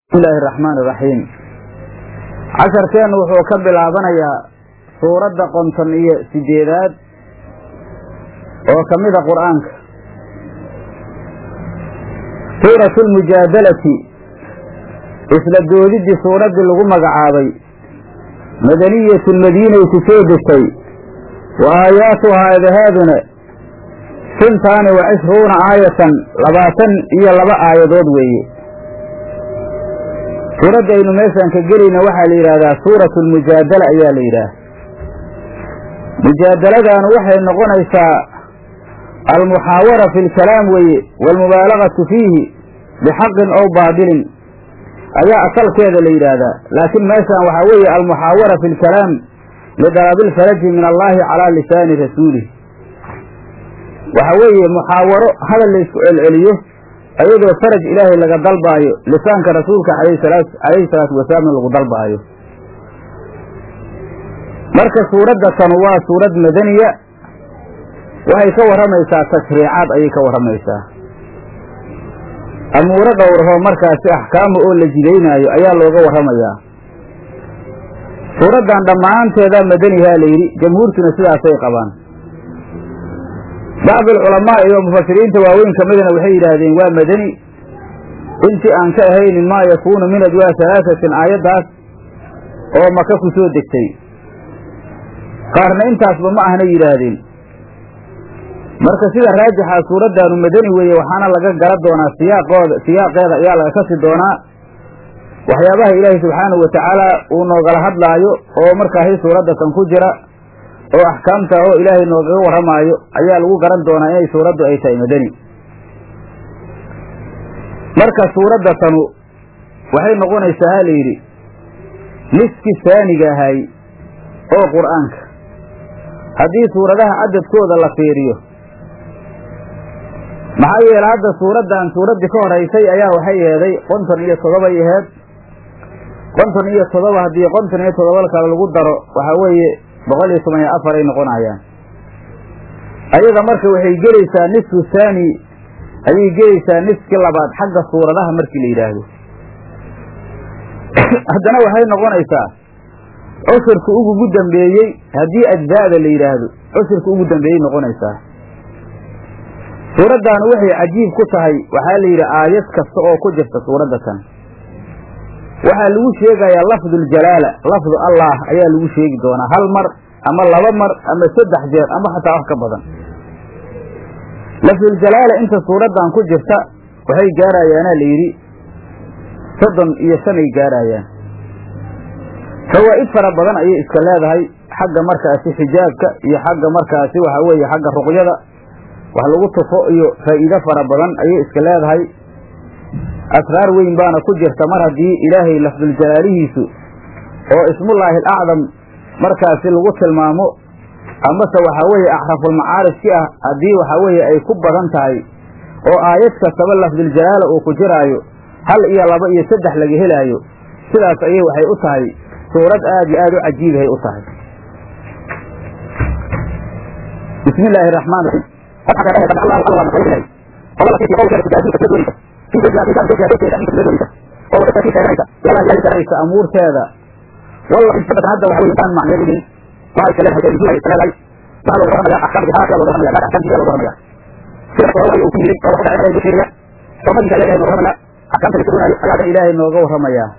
bismillahi araxmaani iraxiim casharkeennu wuxuu ka bilaabanayaa suuradda qonton iyo sideedaad oo ka mida qur'aanka suuratu lmujaadalati isla doodiddii suuraddii lagu magacaabay madaniyatu madiinay ku soo degtay wa aayaatuhaa adahaaduna sintaani wa cishruuna aayatan labaatan iyo laba aayadood weeye suuradda aynu meeshaan ka gelayna waxaa la yidhaahdaa suuratu lmujaadala ayaa la yidhaah mujaadaladaanu waxay noqonaysaa almuxaawara fi lkalaam weeye waalmubaalagatu fiihi bixaqin ow baadilin ayaa asalkeeda la yidhaahdaa laakiin meeshaan waxaa weeye almuxaawara fi lkalaam lidalabilfaraji min allahi calaa lisaani rasuulih waxa weeye muxaawaro hadal laysku celceliyo ayadoo faraj ilaahay laga dalbaayo lisaanka rasuulka calayhi salaatu wasalaamna lagu dalbaayo marka suuradda tanu waa suurad madaniya waxay ka warramaysaa tashriicaad ayay ka warramaysaa amuuro dhowrahoo markaasi axkaama oo la jidaynaayo ayaa looga warramayaa suuraddan dhammaanteedaa madanihaa la yidhi jamhuurtuna sidaasay qabaan bacd alculamaa iyo mufasiriinta waaweyn ka midana waxay yidhaahdeen waa madani intii aan ka ahaynin maa yakuunu min ajwaa halaasatin aayaddaas oo maka ku soo degtay qaarna intaasba ma ahna yidhaahdeen marka sida raajixa suuraddaanu madani weeye waxaana laga gala doonaa siyaaqooda siyaaqeeda ayaa laga kasi doonaa waxyaabaha ilaahay subxaanahu watacaala uu noogala hadlaayo oo markaasi suuradda kan ku jira oo axkaamta oo ilaahay noogaga warramaayo ayaa lagu garan doonaa inay suuraddu ay tahay madani marka suuradda tanu waxay noqonaysaa ha la yidhi niski saaniga ahay oo qur'aanka haddii suuradaha cadadkooda la fiiriyo maxaa yeele hadda suuraddan suuraddii ka horaysay ayaa waxay eeday konton iyo toddobay aheed konton iyo toddoba haddii konton iyo toddoba kale lagu daro waxaa weeye boqol iyo toban iyo afar ay noqonayaan ayada marka waxay gelaysaa nisfu saani ayay gelaysaa niskii labaad xagga suuradaha markii la yidhaahdo haddana waxay noqonaysaa cusurka ugugu dambeeyey haddii ajzaada la yidhaahdo cusurka ugu dambeeyey noqonaysaa suuraddaanu waxay cajiib ku tahay waxaa la yidhi aayad kasta oo ku jirta suuradda tan waxaa lagu sheegayaa lafduljalaala lafdu allah ayaa lagu sheegi doonaa hal mar ama laba mar ama saddex jeer ama xataa wax ka badan lafduljalaala inta suuraddan ku jirta waxay gaarayaana la yidhi soddon iyo shan ay gaarayaan fawaa'id fara badan ayay iska leedahay xagga markaasi xijaabka iyo xagga markaasi waxa weeye xagga ruqyada wax lagu tufo iyo faa'iido fara badan ayay iska leedahay asraar weyn baana ku jirta mar haddii ilaahay lafduljalaalihiisu oo ismullaahi alacdam markaasi lagu tilmaamo amase waxaa weeye axrafulmacaarifki ah haddii waxaa weeye ay ku badan tahay oo aayad kastaba lafduljalaala uu ku jiraayo hal iyo laba iyo saddex laga helaayo sidaas ayay waxay u tahay suurad aad iyo aad u cajiibahay u tahay bismi illaahi raxmaan amuurteeda hadda waxaan macnaynin ilaahay nooga warramayaa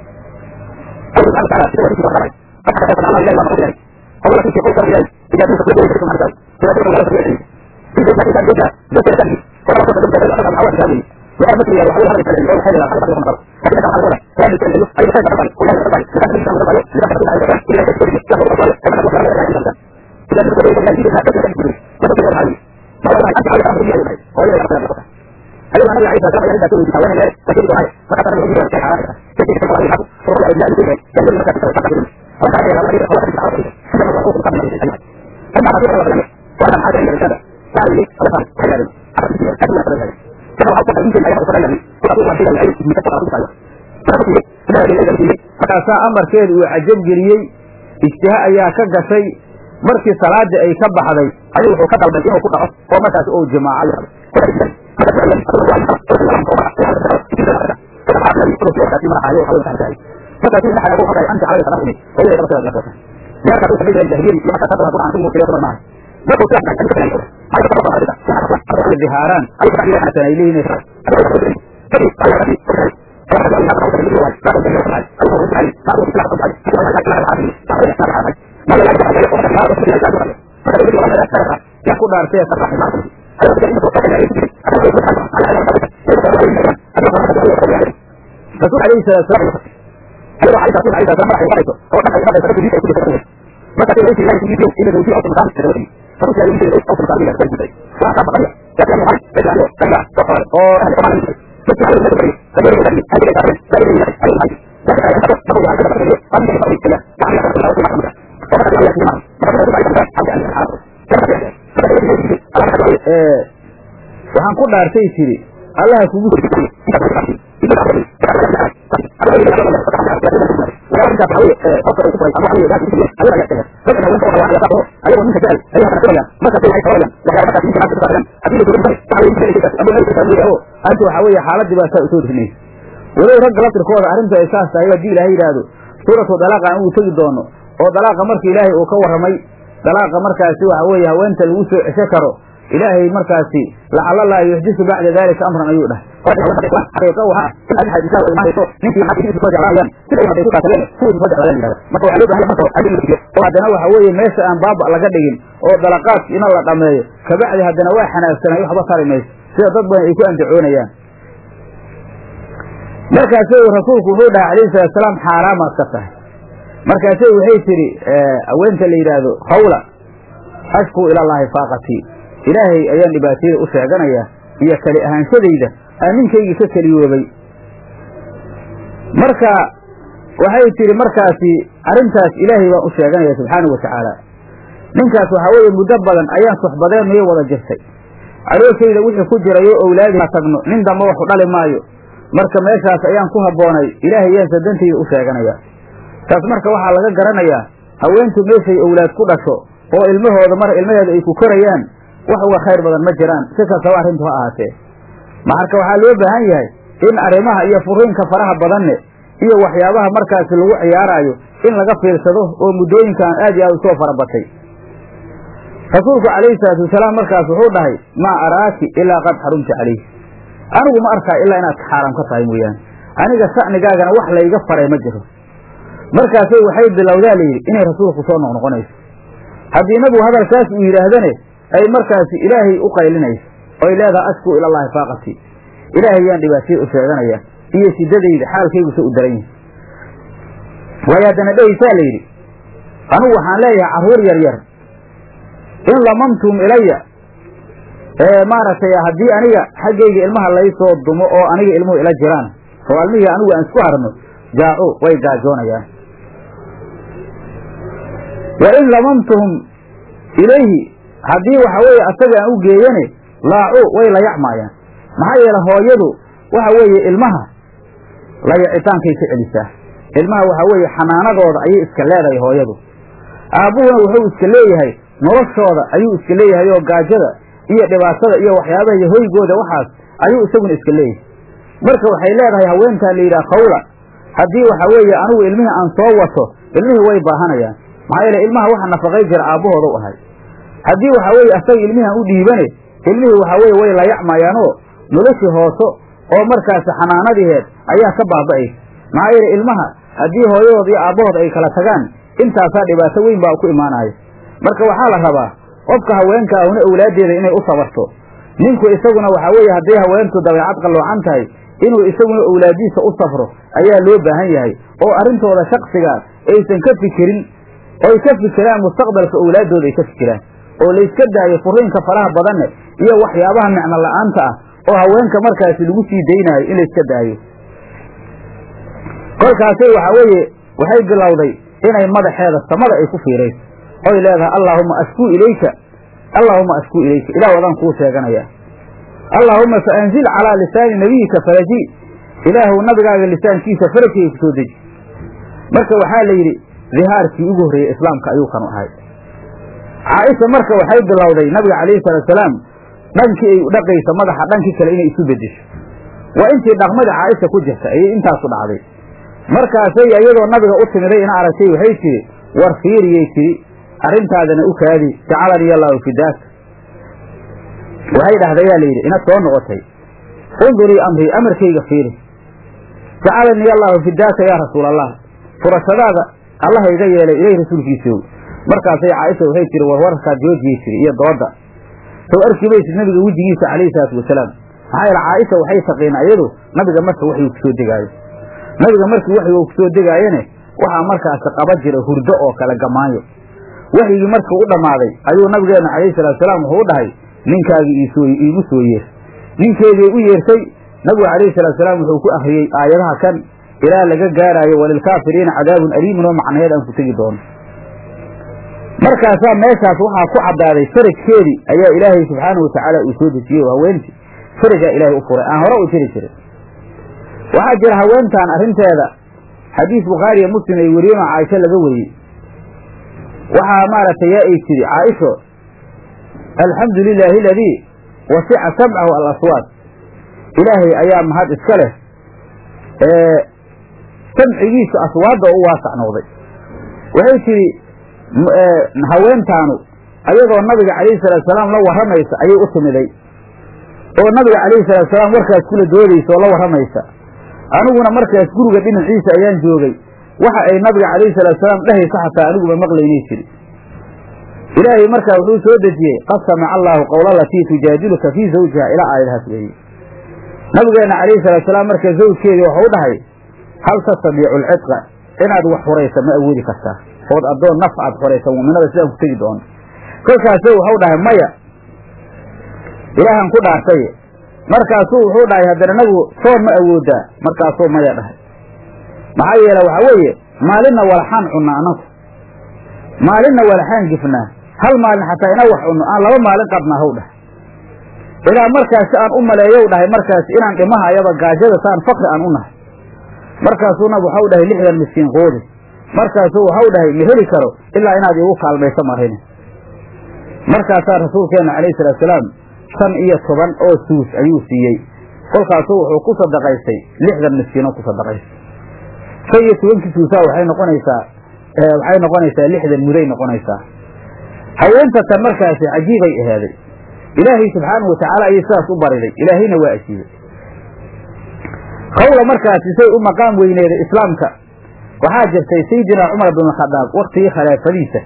markaasaa amarkeeda uu cajab geliyey ijtihaa ayaa ka gashay markii salaadii ay ka baxday ayuu wuxuu ka dalbay inuu ku dhaco oo markaas ou jimaaco dihaaraan ay leeyihiin ku dhaartee rasuul alayhi salaatu salaam oo waxaan ku dhaartay tiri allaha kugu anta waxaa weeye xaaladii baa saa usoo degnaysa walow ragga laftirkooda arrintu ay saas tahay haddii ilaahay yidhaahdo suuratu dalaaqa aan uu tegi doono oo dalaaqa marka ilaahay uu ka warramay dalaaqa markaasi waxa weeye haweenta lagu soo cesho karo ilaahay markaasi lacala laa yuxdisu bacda dalika amran ayuu dhahay haddana waxa weeye meesha aan baaba laga dhigin oo dalaqaadki ina la dhameeyo kabacdi haddana waa xanaagsanay waxba tari mayso sida dad badan ay ku andacoonayaan markaase rasuulku wuxuu dhahay alayhi salaatusalaam xaaraamaad ka tahay markaase waxay tidhi haweenta la yidhaahdo hawla ashkuu ilallaahi faaqatii ilaahay ayaan dhibaatayada u sheeganayaa iyo keli ahaanshadayda aan ninkaygii ka keliyoobay marka waxay tidhi markaasi arrintaas ilaahay baan u sheeganaya subxaanau wa tacaala ninkaas waxaa weeye muddo badan ayaan soxbadeennuyo wada jirtay calooshayda wixii ku jirayo owlaadi tagno nin dambe waxu dhali maayo marka meeshaas ayaan ku habboonay ilaahay ayaan sadantayda u sheeganaya taas marka waxaa laga garanayaa haweentu meeshay owlaad ku dhasho oo ilmahooda mar ilmaheeda ay ku korayaan wax uga khayr badan ma jiraan si kastaba arrintu ha ahaatee marka waxaa loo baahan yahay in arrimaha iyo furiinka faraha badanne iyo waxyaabaha markaasi lagu ciyaaraayo in laga fiirsado oo muddooyinkan aad iyo aad usoo farabatay rasuulku calayhi salaatu wasalaam markaas wuxuu dhahay maa araaki ilaa qad xarumta calayh anigu ma arkaa ilaa inaad xaaraam ka tahay mooyaane aniga sha'nigaagana wax layga faray ma jiro markaasay waxay bilowdaa layidhi inay rasuulku soo noqnoqonayso haddii nabigu hadalkaas uu yidhaahdane ay markaasi ilaahay u qaylinayso oy leedahay ashkuu ilallaahi faaqatii ilaahay yaan dhibaataya u sheeganaya iyo sidadayda xaalkayguse u daran yahay waayo haddana dhehaysaa la yidhi anugu waxaan leeyahay carruur yar yar in lamantum ilaya ee maaragtay haddii aniga xaggayga ilmaha laysoo dumo oo aniga ilmuhu ila jiraan oo almihii anigu aan isku harno jaacu way gaajoonayaan wa in lamamtuhum ilayhi haddii waxa weeye asaga aan u geeyane laacu way layacmaayaan maxaa yeele hooyadu waxa weeye ilmaha layacitaankay ka celisaa ilmaha waxa weeye xanaanadooda ayay iska leedahay hooyadu aabbuhuna wuxuu iska leeyahay noloshooda ayuu iska leeyahay oo gaajada iyo dhibaatada iyo waxyaabaha iyo hoygooda waxaas ayuu isaguna iska leeyahay marka waxay leedahay haweentaa la yidhaha khawla haddii waxa weeye anigu ilmihii aan soo wato ilmihii way baahanayaan maxaa yeele ilmaha waxa nafaqay jira aabbahooda u ahay haddii waxa weeye asaga ilmihii aan u dhiibane ilmihii waxa weeye way layacmayaanoo noloshii hooso oo markaasi xanaanadiheed ayaa ka baaba'aysa maxaa yeele ilmaha haddii hooyadood iyo aabbahood ay kala tagaan intaasaa dhibaato weyn baa ku imaanaya marka waxaa la rabaa qofka haweenka ahuna owlaaddeeda inay u sabarto ninku isaguna waxaa weeye hadday haweentu dabeecad qalloocan tahay inuu isaguna owlaadiisa u safro ayaa loo baahan yahay oo arrintooda shaksiga aysan ka fikirin oy ka fikiraan mustaqbalka owlaaddooda ay ka fikiraan oo layska daayo furiinka faraha badanne iyo waxyaabaha micno la'aanta ah oo haweenka markaasi lagu sii daynaayo in layska daayo kolkaasay waxaa weeye waxay bilowday inay madaxeeda samada ay ku fiirayso oy leedahay allaahumma ashkuu ilayka allaahumma ashkuu ilayka ilaah wadaan kuu sheeganaya allaahumma fa anzil calaa lisaani nabiyika faraji ilaahuw nabigaaga lisaankiisa farajkayga ku soo deji marka waxaa la yidhi dihaarkii ugu horreeyey islaamka ayuu kanu ahay caaisha marka waxay bilowday nabiga calayhi salaatusalaam dhankii ay dhaqaysa madaxa dhankii kale inay isu bedesho waa intii dhaqmada caaisha ku jirta ayay intaasu dhacday markaasay iyadoo nabiga u timiday ina aragtay waxay tidhi war fiiriyay tidhi arrintaadana u kaadi jacalanii allaahu fidaaka waxay dhahdayaa layidhi inaad soo noqotay undurii amrii amarkayga fiiri jacalanii allaahu fidaaka yaa rasuul allah furashadaada allaha iga yeelay ilay rasuulkiisiiw markaasay caaisha waxay tihi war warkaad joojiyey tiri iyo dooda sow arki maysid nabiga wejigiisa calayhi salaatu wasalaam maxaa yeele caaisha waxay taqiina iyadu nabiga marka waxyuu kusoo degaayo nabiga markii waxyuu kusoo degaayene waxaa markaasi qaba jira hurdo oo kale gamaayo waxyigii markii u dhammaaday ayuu nabigeenna calayhi salatu wasalaam wuxuu u dhahay ninkaagii iisoo iigu soo yeer ninkeedii u yeertay nabigu calayhi salatu wasalaam wuxuu ku akriyey aayadaha kan ilaa laga gaaraayo walilkaafiriina cadaabun aliimun oo macnayeed aan ku tegi doono markaasaa meeshaas waxaa ku caddaaday farajkeedii ayaa ilaahay subxaanahu watacaala uu soo dejiyey oo haweentii farajaa ilaahay u furay aan hore u jiri jirin waxaa jira haweentan arrinteeda xadiis bukhaariya muslim ay wariyeen oo caaisho laga wariyey waxaa maaragtay yaa ay tiri caaisho alxamdu lilaahi aladii wasica samcahu alaswaad ilaahay ayaa mahad iska leh ee samcigiisa aswaadda u waasac noqday waxay tidhi haweentaanu ayadoo nabiga calayhi salaatusalaam la warramaysa ayay u timiday oo nabiga calayhi salaatusalaam warkaas kula doodaysa oo la warramaysa aniguna markaas guriga dhinaciisa ayaan joogay waxa ay nabiga calayhi salaatusalaam dhehaysa xataa aniguba maqlaynay jiri ilaahay markaa wuxuu soo dejiyey qad samica allaahu qowla alatii tujaadiluka fii zawjiha ilaa aayadahaas weeye nabigeenna calayhi salaatusalaam marka zawjkeedii waxau u dhahay hal tastadiicu alcidqa inaad wax xuraysa ma awoodi kartaa ood addoon naf aad xoraysa mu'minada sidaan ku tegi doono kolkaasu waxau dhahay maya ilaahan ku dhaartay markaasuu wuxuu dhahay haddana nabigu soon ma awoodaa markaasuu maya dhahay maxaa yeele waxaa weeye maalinna walaxaan cunna anagu maalinna walaxaan gifnaa hal maalin xataa inaa wax cunno aan laba maalin qabnaa haw dhahay ilaa markaasi aan u maleeyow dhahay markaasi inaan dhimaha ayaba gaajada saan fakri aan u nahay markaasuu nab waxau dhahay lixdan miskiin qoodi markaasuu waxau dhahay ma heli karo ilaa inaad iigu kaalmayso marine markaasaa rasuulkeenna calayhi salaatusalaam shan iyo toban oo suus ayuu siiyey kolkaasuu wuxuu ku sadaqaystay lixdan miskiinoo ku sadaqaystay shan iyo tobankii suusaa waxay noqonaysaa waxay noqonaysaa lixdan muday noqonaysaa haweenta tan markaasi cajiibay ahaaday ilaahay subxaanahu watacaala ayay sidaas u bariday ilaahayna waa ajiibay hawla markaasi say u maqaam weyneeday islaamka waxaa jirtay sayidina cumar bin khadaab waktigii khilaafadiisa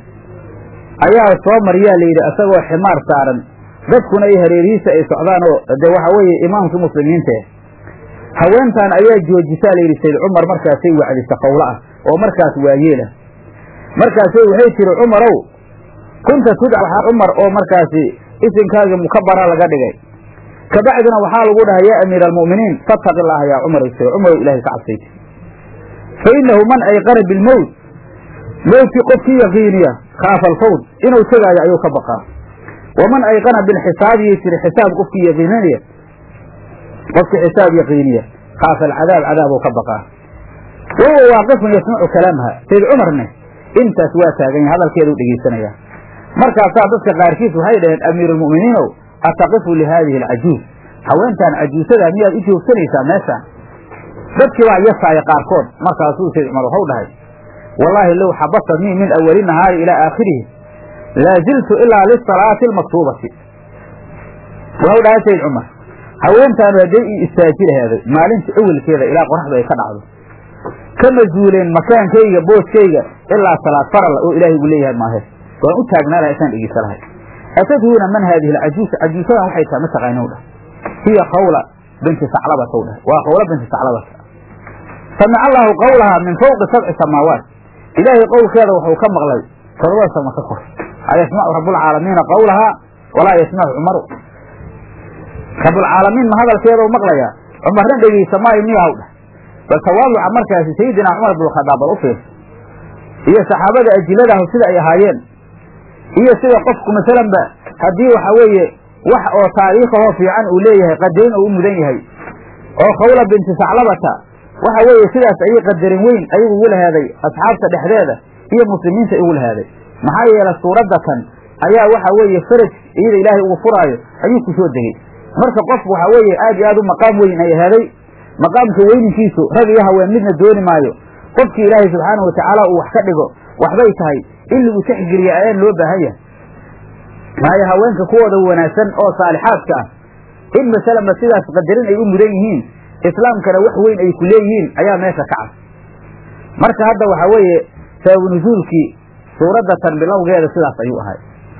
ayaa soo mariyaa layidhi isagoo ximaar saaran dadkuna ay hareerihiisa ay socdaan oo de waxa weeye imaamkii muslimiinta haweentan ayaa joojisaa layidhi sayd cumar markaasay wacdisa qowlo ah oo markaas waayeelah markaasay waxay tiri cumarow kunta tudca cumar oo markaasi isinkaagii mukabara laga dhigay kabacdina waxaa lagu dhahay yaa amiira almu'miniin fattaqi illaaha yaa cumar tiri cumarow ilahay ka cabsayti fa innahu man ayqana bilmowt mowtkii qofkii yaqiiniya khaafa alfawd inuu tegaayo ayuu ka baqaa waman ayqana bilxisaabiyi tiri xisaab qofkii yaqiininaya qofkii xisaab yaqiiniya khaafa alcadaab cadaabuu ka baqaa wahuwa waaqifun yasmacu kalaamaha sayd cumarne intaas waa taagan yahay hadalkeeduu dhegeysanaya markaasaa dadka qaarkiis waxay dhaheen amiiruulmu'miniinow ataqifu lihaadihi alcajuuz haweentan cajuusadaa miyaad u joogsanaysaa meeshaan dadkii baa yasaaya qaarkood markaasuu sayd cumar waxau dhahay wallaahi low xabasatnii min awali nahaari ilaa aakhirihi laa ziltu ilaa lisalaati almaktuubati waxau dhahay sayd cumar haweentaanu hadday ii istaaji lahaaday maalinta awelkeeda ilaa qoraxdu ay ka dhacdo kama zuuleen makaankayga booskayga ilaa salaad farala oo ilaahay uu leeyahay maahe waan u taagnaa lahay isaan dhegeysa lahay atadhuuna man haadihi alcajuus cajuusadan waxay tahay ma taqaanow dhah hiya qawla binti saclabata w dhah waa qawla binti saclabata samica allaahu qawlahaa min fawqi sabci samaawaat ilaahay qowlkeeda wuxuu ka maqlay toddoba sama ka kor ayasmacu rabbulcaalamiina qawlahaa walaa yasmacu cumaru rabbulcaalamiin ma hadalkeedau maqlayaa cumarna dhegeysa maayo miyahaw dhah bal tawaaduca markaasi sayidina cumar binkhadaab bal u fiirsa iyo saxaabada ajiladahu sida ay ahaayeen iyo sida qofku masalanba haddii waxa weeye wax oo taariikhahoo fiican uu leeyahay qadarin oo u mudan yahay oo khawla binti saclabata waxa weeye sidaas ayay qadarin weyn ayagu ugu lahaaday asxaabta dhexdeeda iyo muslimiinta ugu lahaaday maxaa yeelay suuradda kan ayaa waxa weeye faraj iyada ilaahay ugu furaayo ayuu ku soo degey marka qof waxa weeye aad iyo aad u maqaam weyn ay ahaaday maqaamka weyninkiisu rag iyo haween midna dooni maayo qofkii ilaahay subxaanahu watacaala uu wax ka dhigo waxbay tahay in lagu texgeliya ayaan loo baahan yahay maayo haweenka kuwooda wanaagsan oo saalixaadka ah in masalanba sidaas qadarin ay u mudan yihiin islaamkana wax weyn ay ku leeyihiin ayaa meesha ka cad marka hadda waxaa weeye sababu nusuulkii suuradda tan bilowgeeda sidaas ayuu ahay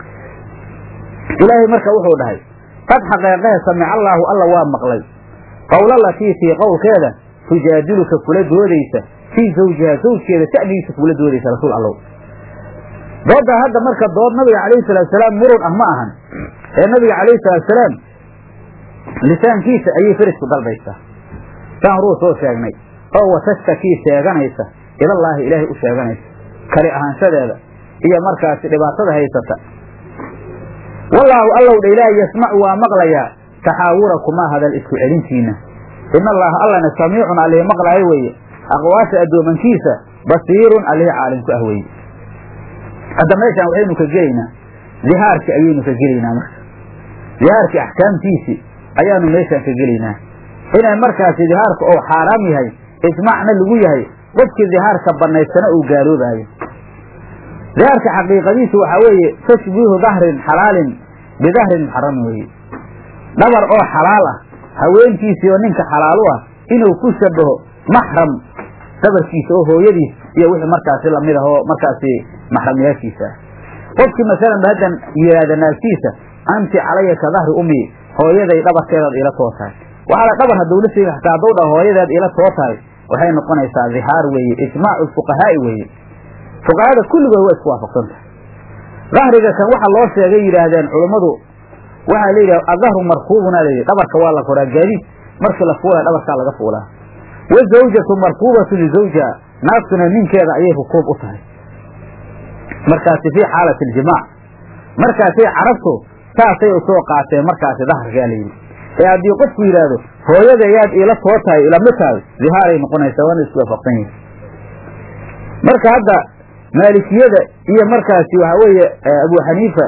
ilaahay marka wuxuu dhahay qad xaqeeqehe samica allaahu alla waa maqlay qowla latiitii qowlkeeda tujaadiluka kula doodaysa fii zawjiha zawjkeeda sha'nigiisa kula doodaysa rasuul allow dooddaa hadda marka dood nabiga calayhi salaatusalaam murun ah ma ahan ee nabiga calayhi salaatusalaam lisaankiisa ayay ferisku dalbaysaa saan horuu soo sheegnay oo watashtakii sheeganaysa ilallaahi ilaahay u sheeganaysa kali ahaanshadeeda iyo markaasi dhibaatada haysata wallaahu allow dha ilaahay yasmacu waa maqlayaa taxaawurakumaa hadal isku celintiina in allaha allana samiicun allihi maqlaayo weeye aqwaasha addoomankiisa basiirun allihi caalim ku ah weeye hadda meeshaan waxaynu ka gelaynaa dihaarki ayaynu ka gelaynaa marka dihaarki axkaamtiisii ayaanu meeshaan ka gelaynaa inay markaasi dihaarka oo xaaraam yahay ijmaacna lagu yahay qofkii dihaarka banaystana uu gaaloobaayo dihaarka xaqiiqadiisu waxaa weeye tashbiihu dahrin xalaalin bidahrin muxaramin weeye dhabar oo xalaal ah haweenkiisii oo ninka xalaalu ah inuu ku shabaho maxram dhabarkiisa oo hooyadiis iyo wixii markaasi lamid ah oo markaasi maxramyaashiisa ah qofkii masalan haddan yidhaahda naagtiisa anti calaya ka dahri ummi hooyaday dhabarkeedaad iila too tahay waxaa la dhabar hadduu la sheegi xataa hadduu dhaho hooyadeed iila too tahay waxay noqonaysaa dihaar weeye ijmaacu fuqahaa'i weeye fuqahada kulligood waa isku waafaqsan tahay dahriga kan waxa loo sheegay yidhaahdeen culummadu waxaa la yidhaha adahru markuubuna layidhi dhabarka waa la koraa gaadiid markii la fuulaya dhabarkaa laga fuulaa wazawjatu markuubatu lizawjiha naagtuna ninkeeda ayay rukuub u tahay markaasi fii xaalati aljimaac markaasay carabtu saasay usoo qaateen markaasi daharkaa layidhi ee haddii qofku yidhaahdo hooyada ayaad iila too tahay ilama tahay dihaaray noqonaysaa waana isku waafaqsan yihin marka hadda maalikiyada iyo markaasi waxa weeye abu xaniifa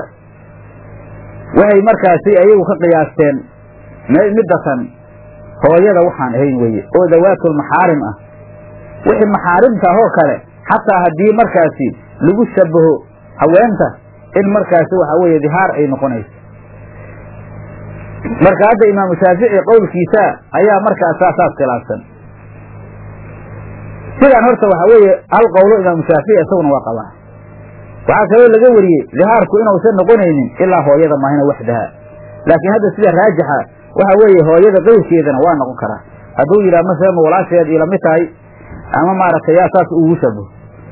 waxay markaasi ayagu ka qiyaasteen middatan hooyada waxaan ahayn weye oo dawaatul maxaarim ah wixii maxaarimta ah oo kale xataa haddii markaasi lagu shabaho haweenta in markaasi waxa weeye dihaar ay noqonayso marka hadda imaamu shaafici qowlkiisa ayaa markaas saasaas khilaafsan sidaan horta waxa weeye hal qowlo imaamu shaafici isaguna waa qabaa waxaa kaloo laga wariyey dihaarku inuusan noqonaynin ilaa hooyada maahina waxdaha laakiin hadda sida raajixa waxa weeye hooyada qeyrkeedana waa noqon karaa hadduu yidhaha masalan walaasheed ilamid tahay ama maaragtay yaa saas ugu shabaho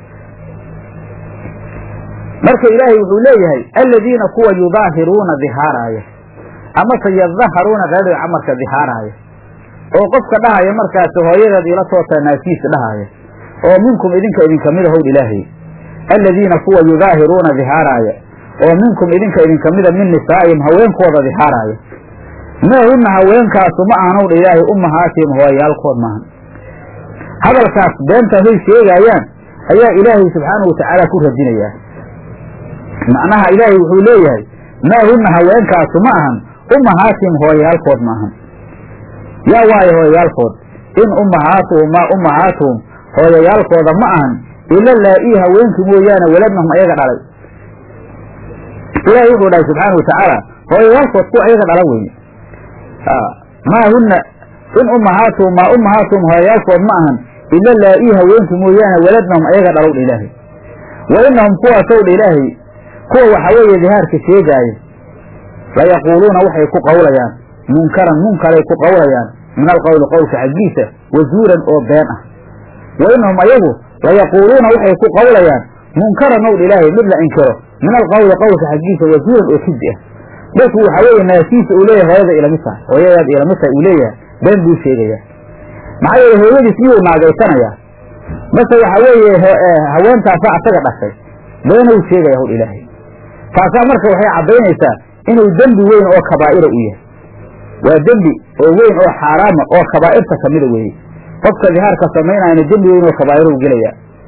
marka ilaahay wuxuu leeyahay aladiina kuwa yudaahiruuna dihaaraaya amase yadaharuuna reerga camarka dihaaraaya oo qofka dhahaya markaasi hooyadeed ila tootaa naagtiisa dhahaya oo minkum idinka idinkamida howdh ilaahay aladiina kuwa yudaahiruuna dihaaraaya oo minkum idinka idinkamida min nisaa'ihim haweenkooda dihaaraaya maa hunna haweenkaasu ma ahanowdha ilaahay ummahaatihim hooyayaalkood maahan hadalkaas beentaahay sheegaayaan ayaa ilaahay subxaanahu watacaala ku radinayaa macnaha ilaahay wuxuu leeyahay maa hunna haweenkaasu ma ahan ummahaatihim hooyayaalkood maahan yaa waayo hooyayaalkood in ummahaatuhum maa ummahaatuhum hooyayaalkooda ma ahan ila laa-ii haweenkii mooyaane waladnahum ayaga dhalay ilaahay wuxuu dhahay subxaana watacaala hooyayaalkood kuwa ayaga dhala weeye maa hunna in ummahaatuhum maa ummahaatuhum hooyayaalkood ma ahan ila laa-ii haweenkii mooyaane waladnahum ayaga dhalow dha ilaahay wa inahum kuwaasow dha ilaahay kuwa waxaa weeye dihaarka sheegaaya layaquuluuna waxay ku qowlayaan munkaran munkaray ku qowlayaan min alqowli qowlka xaggiisa wazuuran oo been ah wa inahum ayagu layaquuluuna waxay ku qowlayaan munkaran ow dha ilaahay mid la inkiro min alqowli qowlka xaggiisa wazuuran oo kidi ah dadku waxaa weeye naasiisa uu leeyahay hooyada ilamid tahay hooyadaad ilamid tahay uu leeyahay been buu sheegayaa maxaa yeele hooyadiis miyuu naagaysanayaa mase waxaa weeye haweentaasaa asaga dhashay beenuu sheegaya howdh ilaahay taasaa marka waxay caddaynaysaa inuu dembi weyn oo kabaa'ira u yahay waa dembi oo weyn oo xaaraama oo kabaa'irta kamida weeye qofka dihaarka samaynayana dembi weyn oo kabaa'ira u gelaya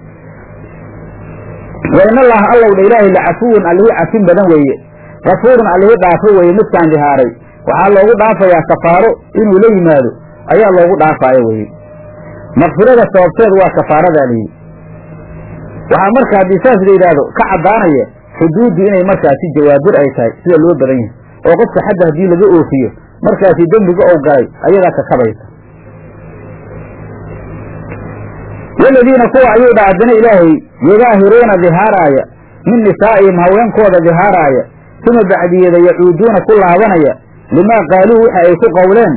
wa in allaha allow dha ilaahay lacafuwun allihii cafin badan weeye kafuurun allihii dhaafo weeye midkaan dihaaray waxaa loogu dhaafayaa kafaaro inuu la yimaado ayaa loogu dhaafaayo weye makfirada sababteedu waa kafaaradaa layidhi waxaa marka haddii saas la yidhaahdo ka caddaanaya xuduuddu inay markaasi jawaabir ay tahay sida loo badan yahay oo qofka xadda haddii laga oofiyo markaasi dembiga ou galay ayadaa kakabaysa waladiina kuwa ayuu dha haddana ilaahay yudaahiruuna dihaaraaya min nisaa'ihim haweenkooda dihaaraaya uma bacdiyeeda yacuuduuna ku laabanaya limaa qaaluu waxa ay ku qowleen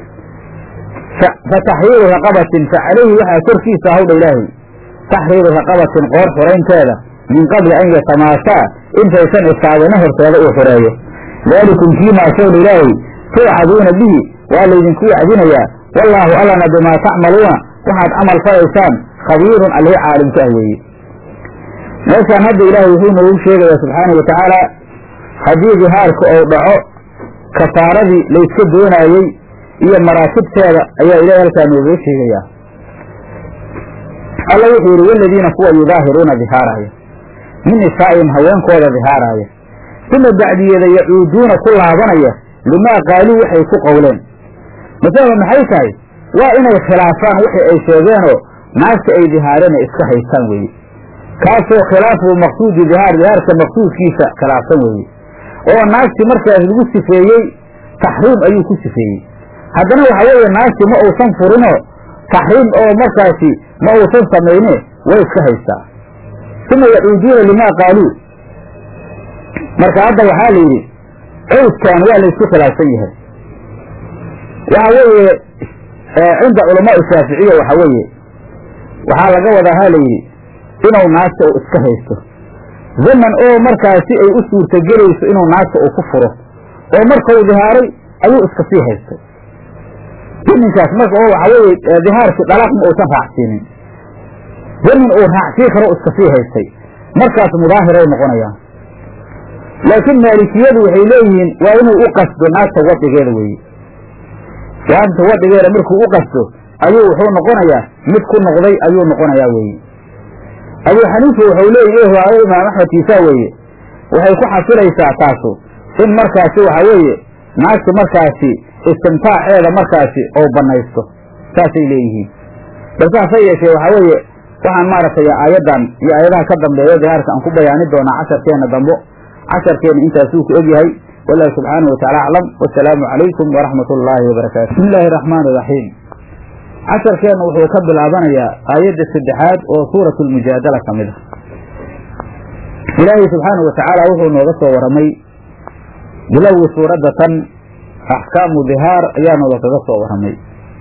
fa taxriiru raqabatin fa calayhi waxaa korkiisa hawdha ilaahay taxriiru raqabatin qoor xuraynteeda min qabli an yatamaasaa intaysan istaabana horteeda uu xureeyo daalikum kiimaa showdha ilaahay tuucaduuna bihi waa laydinku wacdinayaa wallaahu allana bimaa tacmaluuna waxaad camal falaysaan khabiirun allihi caalimka ah weeye meeshaan hadda ilaahay wuxuu noogu sheegayaa subxaanau wa tacaala haddii dihaarka ou dhaco kafaaradii layska doonaayey iyo maraatibteeda ayaa ilahay halkaa nooga sheegayaa alla wuxuu yidhi waladiina kuwa yudaahiruuna dihaaraaya min nisaa'ihim haweenkooda dihaaraaya uma bacdiyeeda yacuuduuna ku laabanaya limaa qaaluu waxay ku qowleen masalaba maxay tahay waa inay khilaafaan wixii ay sheegeenoo naagta ay dihaareen ay iska haystaan weeye kaasoo khilaafu maqsuudi dihaar dihaarka maqsuudkiisa khilaafsan weeye oo naagti markaas lagu sifeeyey taxriim ayuu ku sifeeyey haddana waxa weeye naagti ma uusan furinoo taxriim oo markaasi ma uusan samayne way iska haystaa uma yacuuduuna limaa qaaluu marka hadda waxaa la yidhi cawskan waa laysku khilaafsan yahay waxa weeye cinda culamaai shaaficiya waxa weeye waxaa laga wadaa ha la yidhi inuu naagta uu iska haysto zaman oo markaasi ay u suurtagelayso inuu naagta uu ku furo oo markau dihaaray ayuu iska sii haystay zaminkaas marka oo waxa weeye dihaarkii dhalaaq ma uusan raacsiinin zamin uu raacsii karo iska sii haystay markaas mudaahiray noqonayaan laakiin maalikiyadu waxay leeyihiin waa inuu u qasdo naagta wadhigeeda weeye naagta wadhigeeda markuu u qasdo ayuu wuxuu noqonayaa mid ku noqday ayuu noqonayaa weeye abuu xaniifa wuxuu leeyahy waayo imaam axmed kiisaa weeye waxay ku xasilaysaa taasu in markaasi waxa weeye naagta markaasi istimtaaceeda markaasi oo banaysto saasay leeyihiin balse hase yeeshee waxaa weeye waxaan maaragtay aayaddan iyo aayadaha ka dambeeya dihaarka aan ku bayaani doonaa casharkeenna dambo casharkeenna intaasuu ku egyahay wallahu subxaanahu wataala aclam wasalaamu calaykum waraxmat ullaahi wabarakaatu bismi illaahi araxmaan iraxiim casharkeenna wuxuu ka bilaabanayaa aayadda saddexaad oo suurat lmujaadala ka mid ah ilaahay subxaanahu watacaala wuxuu nooga soo waramay bilowgii suuradda tan axkaamu dihaar ayaa nooga kaga soo waramay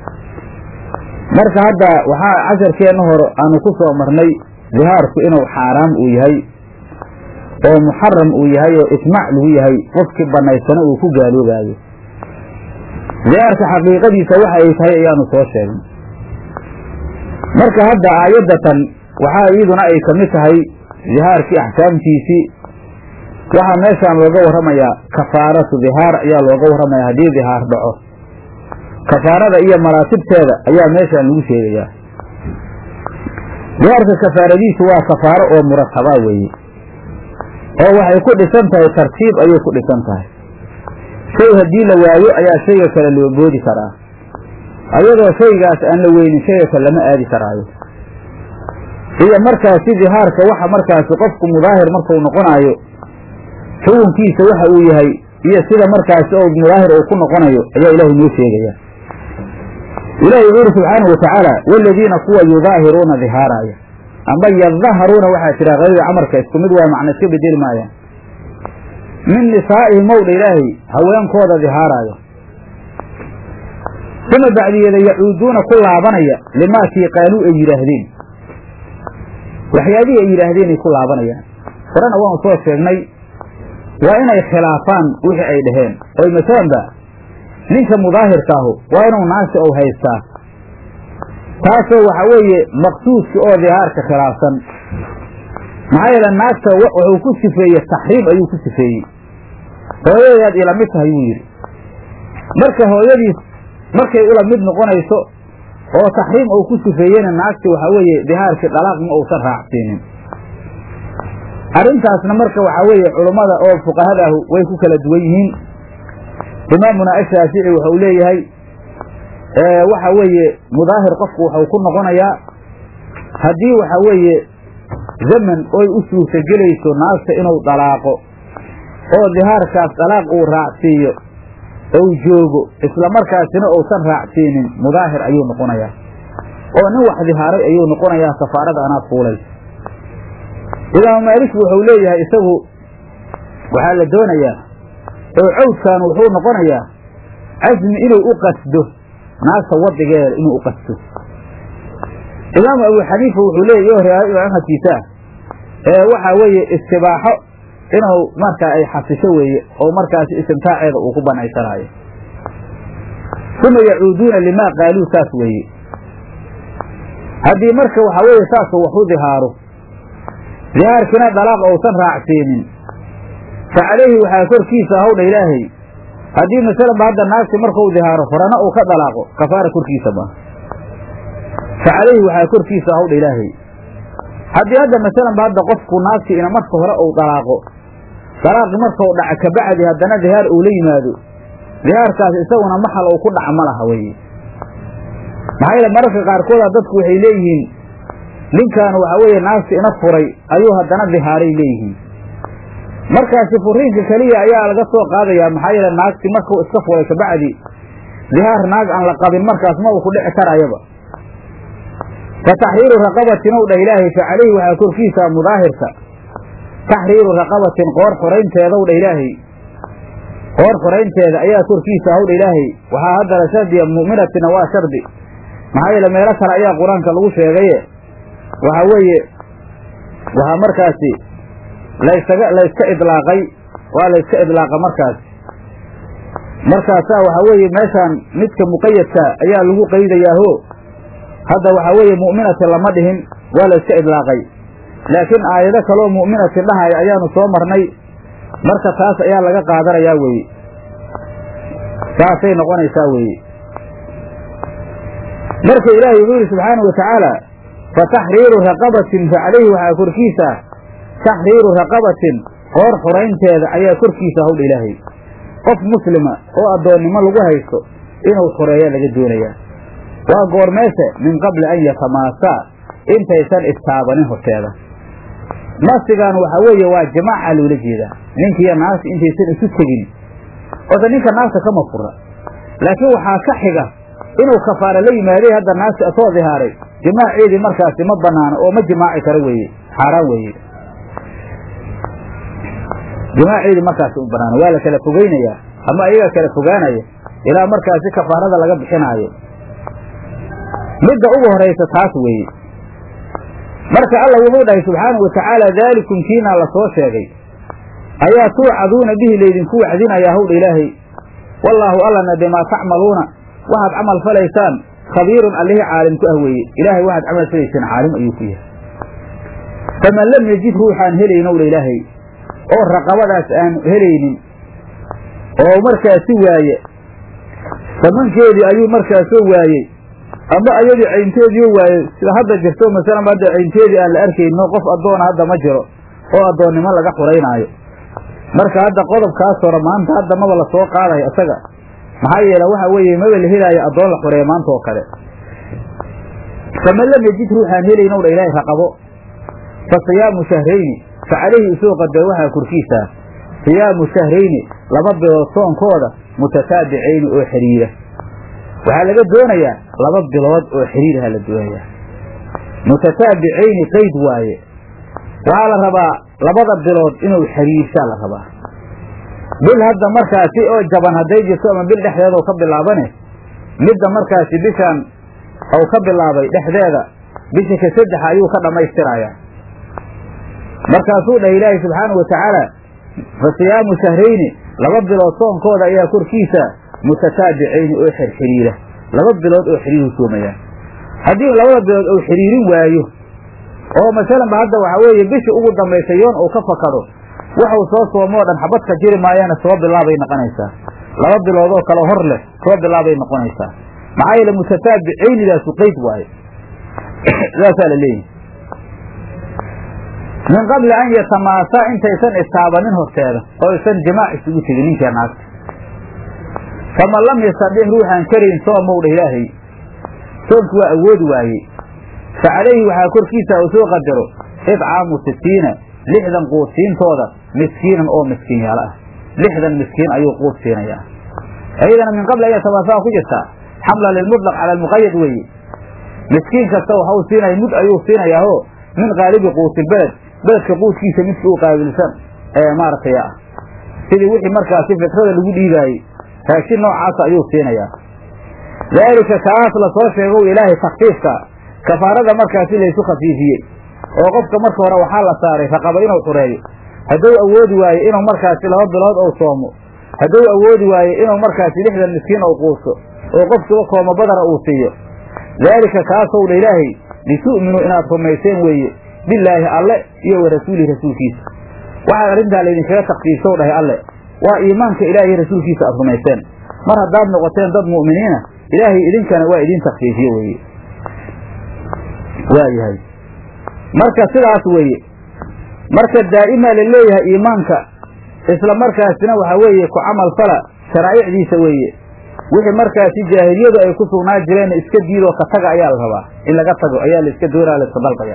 marka hadda waxaa casharkeenna hor aanu ku soo marnay dihaarku inuu xaaraam uu yahay oo muxaram uu yahay oo ijmaac lagu yahay qofkii banaysana uu ku gaaloobaayo dihaarka xaqiiqadiisa waxa ay tahay ayaanu soo sheegnay marka hadda aayaddatan waxaa iyaduna ay ka mid tahay dihaarkii axkaamtiisii waxaa meeshaan looga warramayaa kafaaratu dihaar ayaa looga warramaya haddii dihaar dhaco kafaarada iyo maraatibteeda ayaa meeshaan lagu sheegayaa dihaarka kafaaradiisu waa kafaaro oo murataba weeye oo waxay ku dhisan tahay tartiib ayay ku dhisan tahay shay haddii la waayo ayaa shayga kale loo boodi karaa ayadoo shaygaas aan la weynin shayga kale lama aadi karaayo iyo markaasi dihaarka waxa markaasi qofku mudaahir markuu noqonaayo xukunkiisa waxa uu yahay iyo sida markaasi oo mudaahir uu ku noqonayo ayaa ilaahay noo sheegaya ilahi wuxuu yidhi subxaanahu watacaala waladiina kuwa yudaahiruuna dihaaraaya amba yadaharuuna waxaa jira qadida camarka isku mid waay macna iska bedeli maayaan min nisaa'ihim mowdha ilaahay haweenkooda dihaaraayo uma bacdiyeeda yacuuduuna ku laabanaya limaakii qaaluu ay yidhaahdeen waxyaabihii ay yidhaahdeeny ku laabanayaan horena waanu soo sheegnay waa inay khilaafaan wixii ay dhaheen oy masalanba ninka mudaahirkaahu waa inuu naagta ou haystaa taasoo waxa weeye maqsuudka oo dihaarka khilaafsan maxaa yeele naagta wuxuu ku sifeeyey taxriim ayuu ku sifeeyey hooyadeed ila mid tahay wuu yidhi marka hooyadiis markay ula mid noqonayso oo taxriim uu ku sifeeyena naagti waxaa weeye dihaarkii dhalaaq ma uusan raacsiinin arrintaasna marka waxaa weeye culummada oo fuqahadaahu way ku kala duwan yihiin imaamuna ashaafici wuxuu leeyahay waxa weeye mudaahir qofku waxau ku noqonayaa haddii waxa weeye zaman oy u suurtagelayso naagta inuu dalaaqo oo dihaarkaas dalaaq uu raacsiiyo ou joogo isla markaasina uusan raacsiinin mudaahir ayuu noqonayaa oo nin wax dihaaray ayuu noqonayaa kafaarada anaad fuulaysa imaamu maalik wuxuu leeyahay isagu waxaa la doonayaa oo cawdkan wuxuu noqonayaa casmi inuu u qasdo naagta wadigeeda inuu u qasdo imaamu abu xaniifa wuxuu leeyahy iyo riwaayad axmedkiisa ee waxaa weeye istibaaxo inuu markaa ay xasisho weeye oo markaasi istimtaaceeda uu ku banaysanaayo uma yacuuduuna limaa qaaluu saas weeye haddii marka waxaa weeye saasuu wax u dihaaro dihaarkiina dalaaq ousan raacsiinin fa calayhi waxaa korkiisa hawdha ilaahay haddii masalanba hadda naagti markuu dihaaro horana uu ka dalaaqo kafaara korkiisa ma fa calayhi waxaa korkiisa hawdha ilaahay haddii hadda masalanba hadda qofku naagti ina marka hore uu dalaaqo dalaaqi markau dhaca kabacdi haddana dihaar uu la yimaado dihaarkaas isaguna maxal uu ku dhaca ma laha weye maxaa yeele mararka qaarkooda dadku waxay leeyihiin ninkan waxa weeye naagti ina furay ayuu haddana dihaaray leeyihiin markaasi furiinka keliya ayaa laga soo qaadayaa maxaa yeele naagti markuu iska furay kabacdi dihaar naag aan la qabin markaas ma uu ku dhici karayaba fa taxriiru raqabatin ow dhah ilaahay fa calayhi waxaa korkiisa mudaahirka taxriiru raqabatin qoor xoraynteedaw dha ilaahay qoor xoraynteeda ayaa korkiisa hawdha ilaahay waxaa haddana shardiya mu'minatina waa shardi maxaa yeele meelo kale ayaa qur-aanka lagu sheegaye waxa weeye waxaa markaasi laysaga layska idlaaqay waa layska idlaaqa markaasi markaasaa waxaa weeye meeshaan midka muqayadka ayaa lagu qaydayaaho hadda waxaa weeye mu'minatin lama dhihin waa layska idlaaqay laakiin aayado kaloo mu'minatin dhahaya ayaanu soo marnay marka taas ayaa laga qaadanayaa weeye saasay noqonaysaa weeye marka ilaahay wuxuu yidhi subxaanahu watacaala fa taxriiru raqabatin fa calayhi waxaa korkiisa taxriiru raqabatin qoor xuraynteeda ayaa korkiisa hawdha ilaahay qof muslima oo addoonnimo lagu haysto inuu xureeya laga doonayaa waa goormeese min qabli an yatamaasaa intaysan istaabanin horteeda nasigan waxaa weeye waa jamaaca loola jeedaa ninkiiyo naagta intaysan isu tegin ose ninka naagta kama fura laakiin waxaa ka xiga inuu kafaara la yimaaday hadda naagta asoo dihaaray jimaaceedii markaasi ma banaano oo ma jimaaci karo weeye xaaraan weeye jimaaceedii markaasi u banaano waa la kala fogeynayaa ama ayaga kala fogaanaya ilaa markaasi kafaarada laga bixinaayo midda ugu horaysa taas weeye marka alla wuxuu dhahay subxaanahu watacaala daalikum kiinaa la soo sheegay ayaa tuucaduuna bihi laydinku wacdinayaa hawdha ilaahay wallaahu allana bimaa tacmaluuna waxaad camal falaysaan khabiirun allihii caalim ku ah weeye ilaahay waxaad camal falaysaan caalim ayuu ku yahay faman lam yajid ruuxaan helayn owdha ilaahay oo raqabadaas aan helaynin oo markaasi waaye samankeedii ayuu markaasoo waayey ama ayadii caynteediio waayey sida hadda jirto masalan hadda caynteedii aan la arkayno qof addoona hadda ma jiro oo addoonnimo laga xuraynaayo marka hadda qodobkaas hore maanta hadda maba la soo qaadayo isaga maxaa yeele waxa weeye maba la helaayo addoon la xureeya maanta oo kale faman lam yajid ruuxaan helayn ow dha ilaahay raqabo fa siyaamu shahrayni fa calayhi isoo qadar waxaa korkiisaa siyaamu shahrayni laba bilood soonkooda mutataabicayni oo xiriira waxaa laga doonayaa laba bilood oo xiriiraha la doonayaa mutataabicayni qayd waaye waxaa la rabaa labada bilood inuu xiriirsaa la rabaa bil hadda markaasi oo jaban hadday jirto ama bil dhexdeeda oo ka bilaabane midda markaasi bishaan ou ka bilaabay dhexdeeda bisha ka saddexa ayuu ka dhammaystirayaa markaasuu dhahay ilaahay subxaanahu watacaala fa siyaamu shahrayni laba bilood soonkooda ayaa korkiisa mutataabicayni oo xirxiriira laba bilood oo xiriiru soomayaan haddii labada bilood uu xiriirin waayo oo masalanba hadda waxaa weeye bisha ugu dambaysa yoon uu ka fakado waxuu soo soomoo dhan xabadka jiri maayaana soo bilaabay noqonaysaa laba bilood oo kale hor leh soo bilaabay noqonaysaa maxaa yeele mutataabicaynidaasi qayd waaye sidaasaa la leeyahy min qabli an yatamaasaa intaysan istaabanin horteeda oo aysan jimaac isugu tegin ninkii naagta faman lam yastadix ruuxaan karayn soomow dha ilaahay soomki waa awoodi waayey fa calayhi waxaa korkiisa uu soo qadaro idcaamu sitiina lixdan quud siintooda miskiinan oo miskiinyaalo ah lixdan miskiin ayuu quud siinayaa ayadana min qabli aya tabaasaa ku jirtaa xamla lilmutlaq cala almuqayad weeye miskiin kasta waxa uu siinaya mud ayuu siinayaao min qaalibi quutilbeled beledka quudkiisa midka u qaabilsan ee maaragtay ah sidii wixii markaasi fitrada lagu dhiibaayey raashin noocaasa ayuu siinayaa daalika kaas la soo sheegow ilaahay takfiifka kafaarada markaasi laysu khafiifiyey oo qofka marka hore waxaa la saaray raqaba inuu xureeyo hadduu awoodi waayo inuu markaasi laba bilood ou soomo hadduu awoodi waayo inuu markaasi lixdan miskiin ou quuso oo qofkiiba kooma badara uu siiyo daalika kaasow dha ilaahay litu'minuu inaad rumayseen weeye bilaahi alle iyo wa rasuulihi rasuulkiisa waxaad arrintaa laydinkaga takfiifsow dhahay alle waa iimaanka ilaahiy rasuulkiisa aad rumayseen mar haddaad noqoteen dad mu'miniina ilaahay idinkana waa idiin takfiifiye weeye waayahay marka sidaas weeye marka daa'imaa la leeyahay iimaanka isla markaasina waxaa weeye ku camal fala sharaa'icdiisa weeye wixii markaasi jaahiliyadu ay ku sugnaa jireen iska diidoo ka taga ayaa la rabaa in laga tago ayaa la iska doonaa la iska dalbaya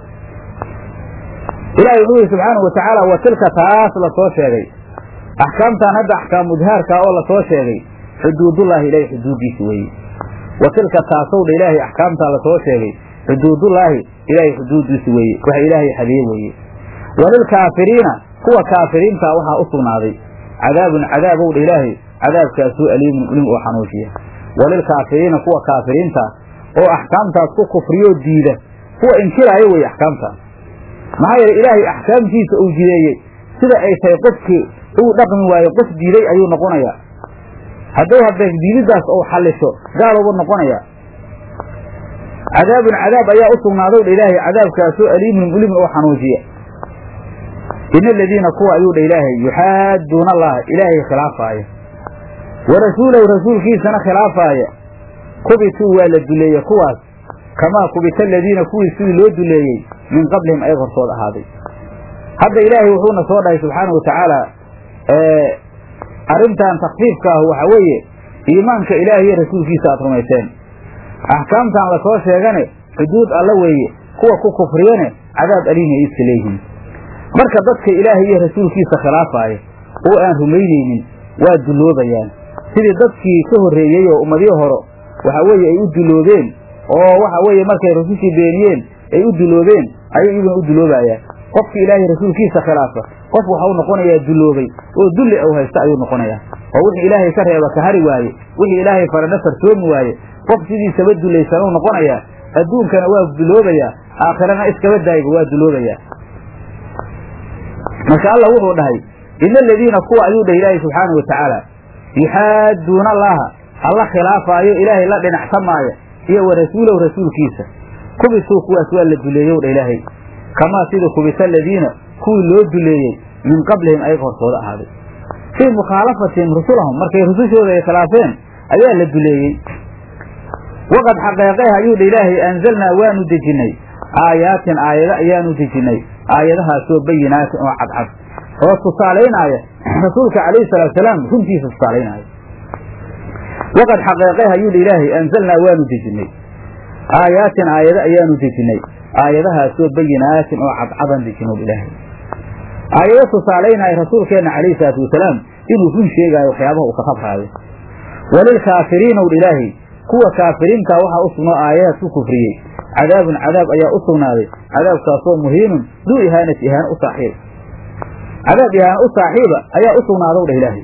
ilaahay wuxuu yihi subxaanahu watacaala wa tilka taas lasoo sheegay axkaamtan hadda axkaam mudhaarka oo lasoo sheegay xuduudullaahi ilaahay xuduuddiisa weeye wa tilka taasowdha ilaahay axkaamtaa lasoo sheegay xuduudullaahi ilaahay xuduuddiisa weeye waxa ilaahay xadeeye weeye walilkaafiriina kuwa kaafiriintaa waxaa u sugnaaday cadaabun cadaabowdha ilaahay cadaabkaasuu aliimun ulim oo xanuujiya walilkaafiriina kuwa kaafiriintaa oo axkaamtaas ku kufriyoo diida kuwa inkiraayo weeye axkaamtaas maxaa yeele ilaahay axkaamtiisa uu jideeyey sida ay tahay qofkii uu dhaqmi waayo qof diiday ayuu noqonayaa hadduu hadda diididaas ou xallisho gaaluuba noqonayaa cadaabun cadaab ayaa u sugnaadow dha ilaahay cadaabkaasoo aliimun ulimun oo xanuujiya ina aladiina kuwa ayuu dha ilaahay yuxaadduuna allaha ilaahay khilaafaaya wa rasuulahu rasuulkiisana khilaafaaya kubituu waa la duleeye kuwaas kamaa kubita aladiina kuwii sidii loo duleeyey min qablihim ay hortood ahaaday hadda ilaahay wuxuuna soo dhahay subxaana wa tacaala arrintan takfiifka ah waxaa weeye iimaanka ilaahiyo rasuulkiisa aad rumayseen axkaamtan lasoo sheegane xuduud alla weeye kuwa ku kufriyane cadaab aliim ay iska leeyihiin marka dadka ilaahay iyo rasuulkiisa khilaafaaya oo aan rumaynaynin waa dulloobayaan sidii dadkii ka horreeyey oo ummadii horo waxa weeye ay u duloobeen oo waxa weeye markay rasushii beeniyeen ay u duloobeen ayay iyaguna u duloobayaan qofki ilaahay rasuulkiisa khilaafa qof waxau noqonayaa duloobay oo dulli ou haysta ayuu noqonayaa oo wixii ilaahay ka reeba ka hari waaye wixii ilaahay farana farsoomi waaye qof sidiisaba dulaysanuu noqonayaa adduunkana waa duloobayaa aakhirana iskaba daayba waa duloobayaa marka allah wuxuu dhahay ina aladiina kuwa ayuu dhahay ilaahay subxaanau watacaala yuxaadduuna allaha alla khilaafaayo ilaahay la dhinacsamaayo iyo wa rasuulahu rasuulkiisa kubituu kuwaas waa la duleeyow dha ilaahay kamaa sidii kubita aladiina kuwii loo duleeyey min qablihim ayaga hortooda ahaaday fii mukhaalafatihim rusulahum markay rusushooda ay khilaafeen ayaa la duleeyey waqad xaqeeqeh ayuu dha ilaahay anzalnaa waanu dejinnay aayaatin aayado ayaanu dejinnay aayadahaasoo bayinaatin oo cadcad oo tusaalaynaya rasuulka calayhi salaatusalaam runtiisa tusaalaynaya waqad xaqeeqeh ayuu dha ilaahay anzalnaa waanu dejinnay aayaatin aayado ayaanu dejinnay aayadahaasoo bayinaatin oo cadcadan dejinow ilaahay aayado tusaalaynaya rasuulkeenna calayhi salaatu wasalaam inuu run sheegaayo waxyaabaha uu ka khabraayo walilkaafiriinow dha ilaahay kuwa kaafiriintaa waxaa u sugnoo aayadahaas ku kufriyey cadaabun cadaab ayaa u sugnaaday cadaabkaasoo muhiinun duu ihaanati ihaano u saaxiib cadaab ihaano u saaxiiba ayaa u sugnaadow dhah ilaahay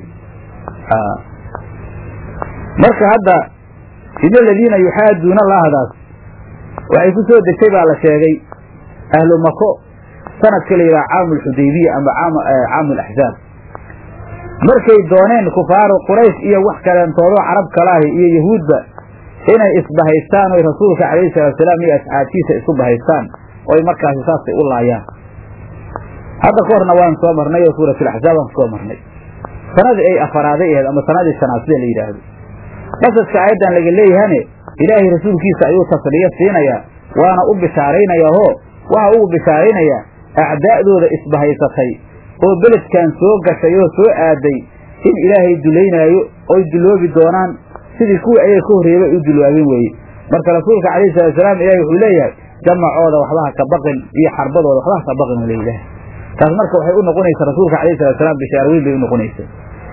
marka hadda ina aladiina yuxaaduuna allahdaas waxay ku soo degtay baa la sheegay ahlu mako sanadka la yidhaha caamu alxudaybiya ama caamu alaxzaab markay dooneen kufaaru quraysh iyo wax kaleentoodoo carab kalaahi iyo yahuudba inay isbahaystaan oy rasuulka calayhi salaatusalaam iyo asxaabtiisa isu bahaystaan oy markaasi saasay u laayaan hadda ka horna waan soo marnay oo suuratulaxzaab aan kusoo marnay sanadii ay afaraaday ahayd ama sanadii shanaad sida la yidhaahdo qasaska aayaddan laga leeyahane ilaahay rasuulkiisa ayuu tasliyo siinayaa waana u bishaaraynayaahoo waxa ugu bishaaraynayaa acdaa'dooda isbahaysatay oo beledkan soo gashay oo soo aaday in ilaahay dulaynaayo oy duloobi doonaan sidii kuwii ayaga ka horreeyaba ay u dulwaabeen weeye marka rasuulka calayhi salaatusalaam ilahi wuxuu leeyahay jamacooda waxba ha ka baqin iyo xarbadooda waxba ha ka baqin u leeyahay taas marka waxay u noqonaysaa rasuulka calayhi salaatusalaam bishaar weyn bay u noqonaysaa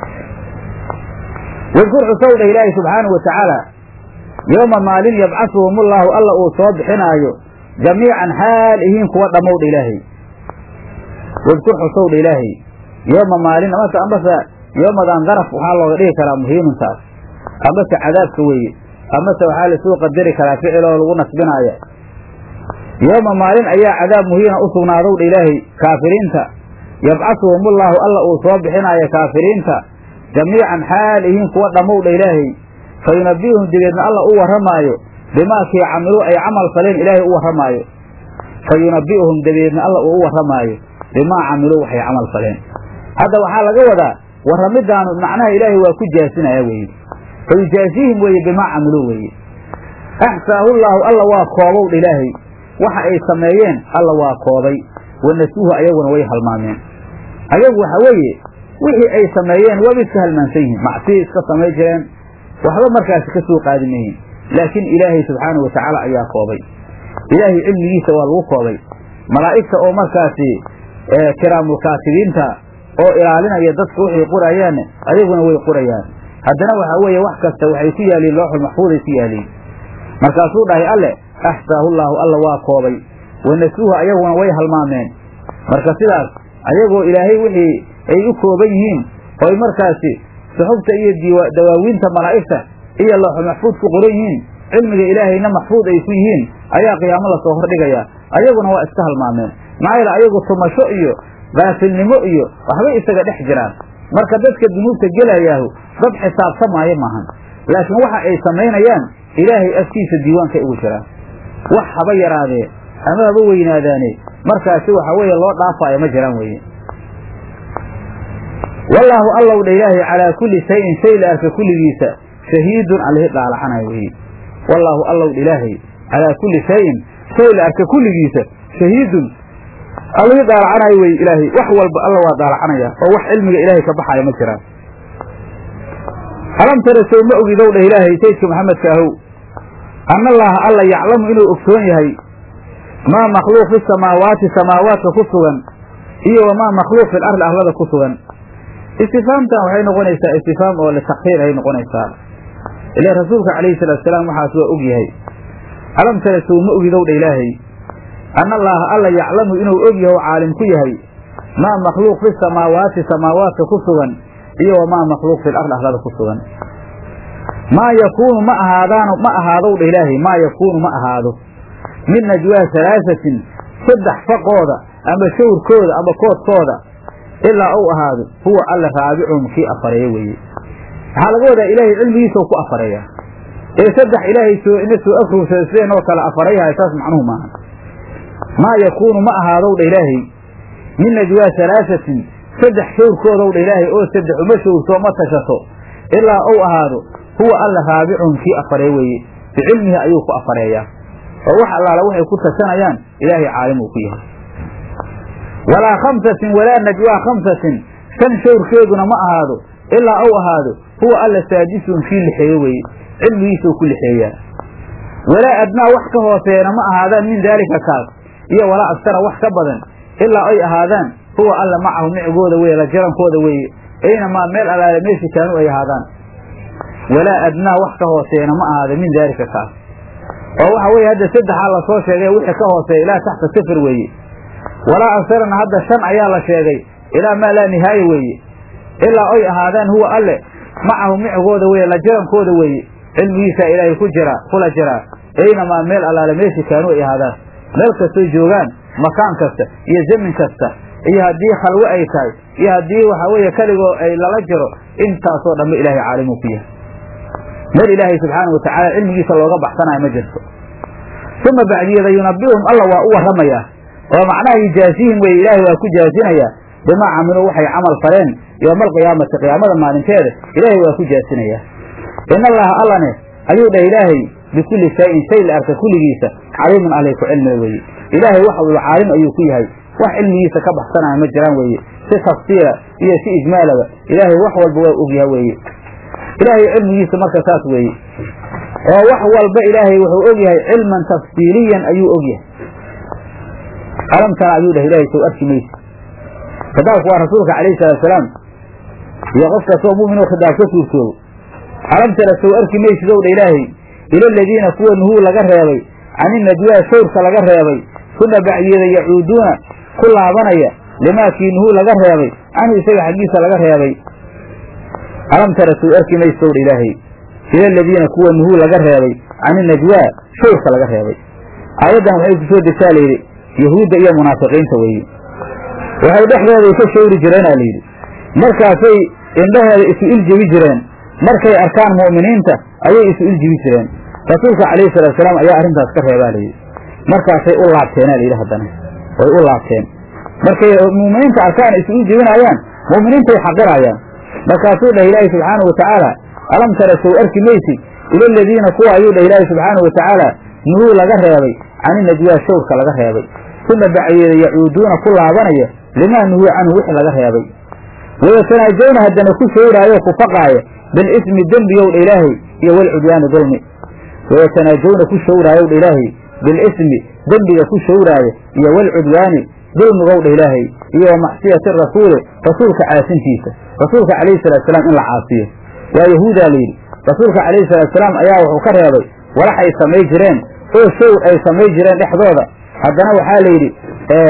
wadkur xusow dheh ilaahi subxaanahu watacaala yooma maalin yabcasuhum ullahu alla uu soo bixinaayo jamiican xaal ihiin kuwa dhammowdha ilaahay wadkur xusow dha ilaahay yooma maalin amase ambase yoomadan daraf waxaa looga dhigi karaa muhiimintaas amase cadaabka weeye amase waxaa lasuu qadari karaa ficiloo lagu nasbinaaya yooma maalin ayaa cadaab muhiina u sugnaadow dha ilaahay kaafiriinta yabcasuhum ullahu alla uu soo bixinaayo kaafiriinta jamiican xaal ihiin kuwa dhammow dha ilaahay fa yunabbihum dabeedna alla u warramaayo bimaakii camiluu ay camal faleen ilaahay u warramaayo fa yunabbi'uhum dabeedna alla uu u warramaayo bimaa camiluu waxay camal faleen hadda waxaa laga wadaa warramidaanu macnaha ilaahay waa ku jaasinaya weeye fa yujaasihim weeye bimaa camiluu weeye axsaahu llaahu alla waa koobow dha ilaahay waxa ay sameeyeen alla waa koobay wanasuuhu ayaguna way halmaameen ayagu waxa weeye wixii ay sameeyeen waaba iska halmaansan yihiin macsiyay iska samay jireen waxba markaasi ka soo qaadi mayihin laakiin ilaahay subxaanahu watacaala ayaa koobay ilaahay cilmigiisa waa lagu koobay malaa'igta oo markaasi kiraamulkaatibiinta oo ilaalinaya dadka waxay qorayaanne ayaguna way qorayaan haddana waxaa weeye wax kasta waxay ku yaaliin looxul maxfuuday ku yaaliin markaasuu dhahay alle axsaahu llaahu alla waa koobay wanasuuhu ayaguna way halmaameen marka sidaas ayagoo ilaahay wixii ay u kooban yihiin oy markaasi suxubta iyo dawaawiinta malaa'igta iyo looxul maxfuud ku qoran yihiin cilmiga ilaahayna maxfuud ay ku yihiin ayaa qiyaamo lasoo hordhigayaa ayaguna waa iska halmaameen maxaa yeele ayagu tumasho iyo gaafilnimo iyo waxbay isaga dhex jiraan marka dadka dunuubta gelayaahu dad xisaabtamaayo maahan laakiin waxa ay samaynayaan ilaahay afkiisa diiwaanka ugu jiraan wax haba yaraadee ama haba weynaadaane markaasi waxa weeye loo dhaafaayo ma jiraan weye wallaahu allow dha ilaahay calaa kulli shayin shay la arka kulligiisa shahiidun alihi dhaalaxanay weye wallaahu allow dha ilaahay calaa kulli shayin shay la arka kulligiisa shahiidun allihii daalacanaayo wey ilaahay wax walba alla waa daalacanaya oo wax cilmiga ilaahay ka baxaya ma jiraan alam tara sow ma ogidow dheh ilaahay saydka maxamedka ahow anna allaaha alla yaclamu inuu ogsoon yahay maa makhluuq fi samaawaati samaawaadka ku sugan iyo wamaa makhluuq fil ardi arlada ku sugan istifaamtan waxay noqonaysaa istifaam oo litakhiir ay noqonaysaa ila rasuulka calayhi salaatu salaam waxaas waa og yahay alam tara sow ma ogidow dha ilaahay anna allaaha alla yaclamu inuu og yahay oo caalim ku yahay maa makhluuq fi samaawaati samaawaadka ku sugan iyo wamaa makhluuq fil ardi arlada ku sugan maa yakuunu ma ahaadaano ma ahaadow dha ilaahay maa yakuunu ma ahaado min najwaa halaasatin saddex faqooda ama shawrkooda ama koodkooda ilaa uu ahaado huwa alla raabicuhum kii afareeya weeye waxaa laga wadaa ilaahay cilmigiisao ku afareeya ee saddex ilaahay soo ina soo afruursada sideen oo kale afareeyahay saas macnuhu maaha maa yakuunu ma ahaadow dha ilaahay min najwaa halaasatin saddex shawrkoodow dha ilaahay oo saddex uma shawrto ma tashato ilaa uu ahaado huwa alla raabicuhum kii afaree weeye bicilmihi ayuu ku afareeyaa oo wax allaala waxay ku tashanayaan ilaahay caalim uu ku yahay walaa khamsatin walaa najwaa khamsatin shan shawrkeeduna ma ahaado ilaa uu ahaado huwa alla saadisuhum kii lixeeye weeye cilmigiisuu ku lixeeyaa walaa adnaa wax ka hooseena ma ahaadaan min daalika kaas iyo walaa agsara wax ka badan ilaa ay ahaadaan huwa alla macahu micigooda weye la jarankooda weeye aynamaa meel allaale meeshi kaanu ay ahaadaan walaa adnaa wax ka hooseena ma ahaada min daalika kaas oo waxa weeye hadda saddexaa lasoo sheegay wixii ka hooseeya ilaa taxta sifir weeye walaa agsarana hadda shan ayaa la sheegay ilaa maa laa nihaaya weeye ilaa ay ahaadaan huwa alle macahu micigooda weye la jarankooda weeye cilmigiisaa ilaahay ku jira kula jiraa aynamaa meel allaale meeshi kaanu ay ahaadaan meel kastoy joogaan makaan kasta iyo zamin kasta iyo haddii khalwe ay tahay iyo haddii waxaa weeye keligoo ay lala jiro intaasoo dhanba ilaahay caalimuu ku yahay meel ilaahay subxaana watacaala cilmigiisa looga baxsanayo ma jirto uma bacdiyada yunabbihum alla waa u warramayaa oo macnaha yujaasihim weye ilaahay waa ku jaasinayaa bimaa camiluu waxay camal faleen yooma alqiyaamati qiyaamada maalinteeda ilaahay waa ku jaasinayaa in allaha allane ayuu dhah ilaahay bikulli shayin shay la arka kulligiisa caliimun alay ku cilmiga weeye ilaahay wax walba caalim ayuu ku yahay wax cilmigiisa ka baxsanaya ma jiraan weeye si tafsiira iyo si ijmaalaba ilaahay wax walba waa ogyaha weeye ilaahay cilmigiisa marka saas weeye oo wax walba ilaahay wuxuu ogyahay cilman tafsiiliyan ayuu ogyahay alam tara ayuu dhah ilahay sow arki maysa khitaabku waa rasuulka calayhi salaatusalaam iyo qof kastoo mu'minoo khitaab ka suurtoobo alam tara sow arki maysid ow dha ilaahay ila aladiina kuwa nuhuu laga reebay cani najwaa shawrka laga reebay kuna bacyeeda yacuuduuna ku laabanaya limaakii nuhuu laga reebay canhu isaga xaggiisa laga reebay alam tara sow arki maysid ow dha ilaahay ila aladiina kuwa nuhuu laga reebay cani najwaa shawrka laga reebay aayaddan waxay ku soo degtaa layidhi yahuudda iyo munaafiqiinta weeye waxay dhexdooday ka shawri jireenaa layidhi markaasay indhaheeda isu iljebi jireen markay arkaan mu'miniinta ayay isu iljibi jireen rasuulka calayhi salaatusalaam ayaa arrintaas ka reebaa layidhi markaasay u laabteenaa layidhi haddana way u laabteen markay mu'miniinta arkaan isu iljebinaayaan mu'miniintay xaqirayaan markaasuu dhah ilaahi subxaanahu watacaala alam tara sow arki maysid ila aladiina kuwa ayuu dhah ilaahi subxaanahu watacaala nuhuu laga reebay cani najwaa shawrka laga reebay kuna bacyeeda yacuuduuna ku laabanaya limaa nuhuu canhu wixii laga reebay wayatanaajawna haddana ku shawraayo ku faqaaya bilismi dembigow dha ilaahay iyo walcudyaani dulmi wayatanaajawna ku shawraayow dha ilaahay bilismi dembiga ku shawraaya iyo walcudyaani dulmigow dha ilaahay iyo wa macsiyati rasuuli rasuulka caasintiisa rasuulka calayhi salaatusalaam in la caasiyo waa yahuudaa layidhi rasuulka calayhi salaatusalaam ayaa wuxuu ka reebay walaxay samay jireen oo shawr ay samay jireen dhexdooda haddana waxaa la yidhi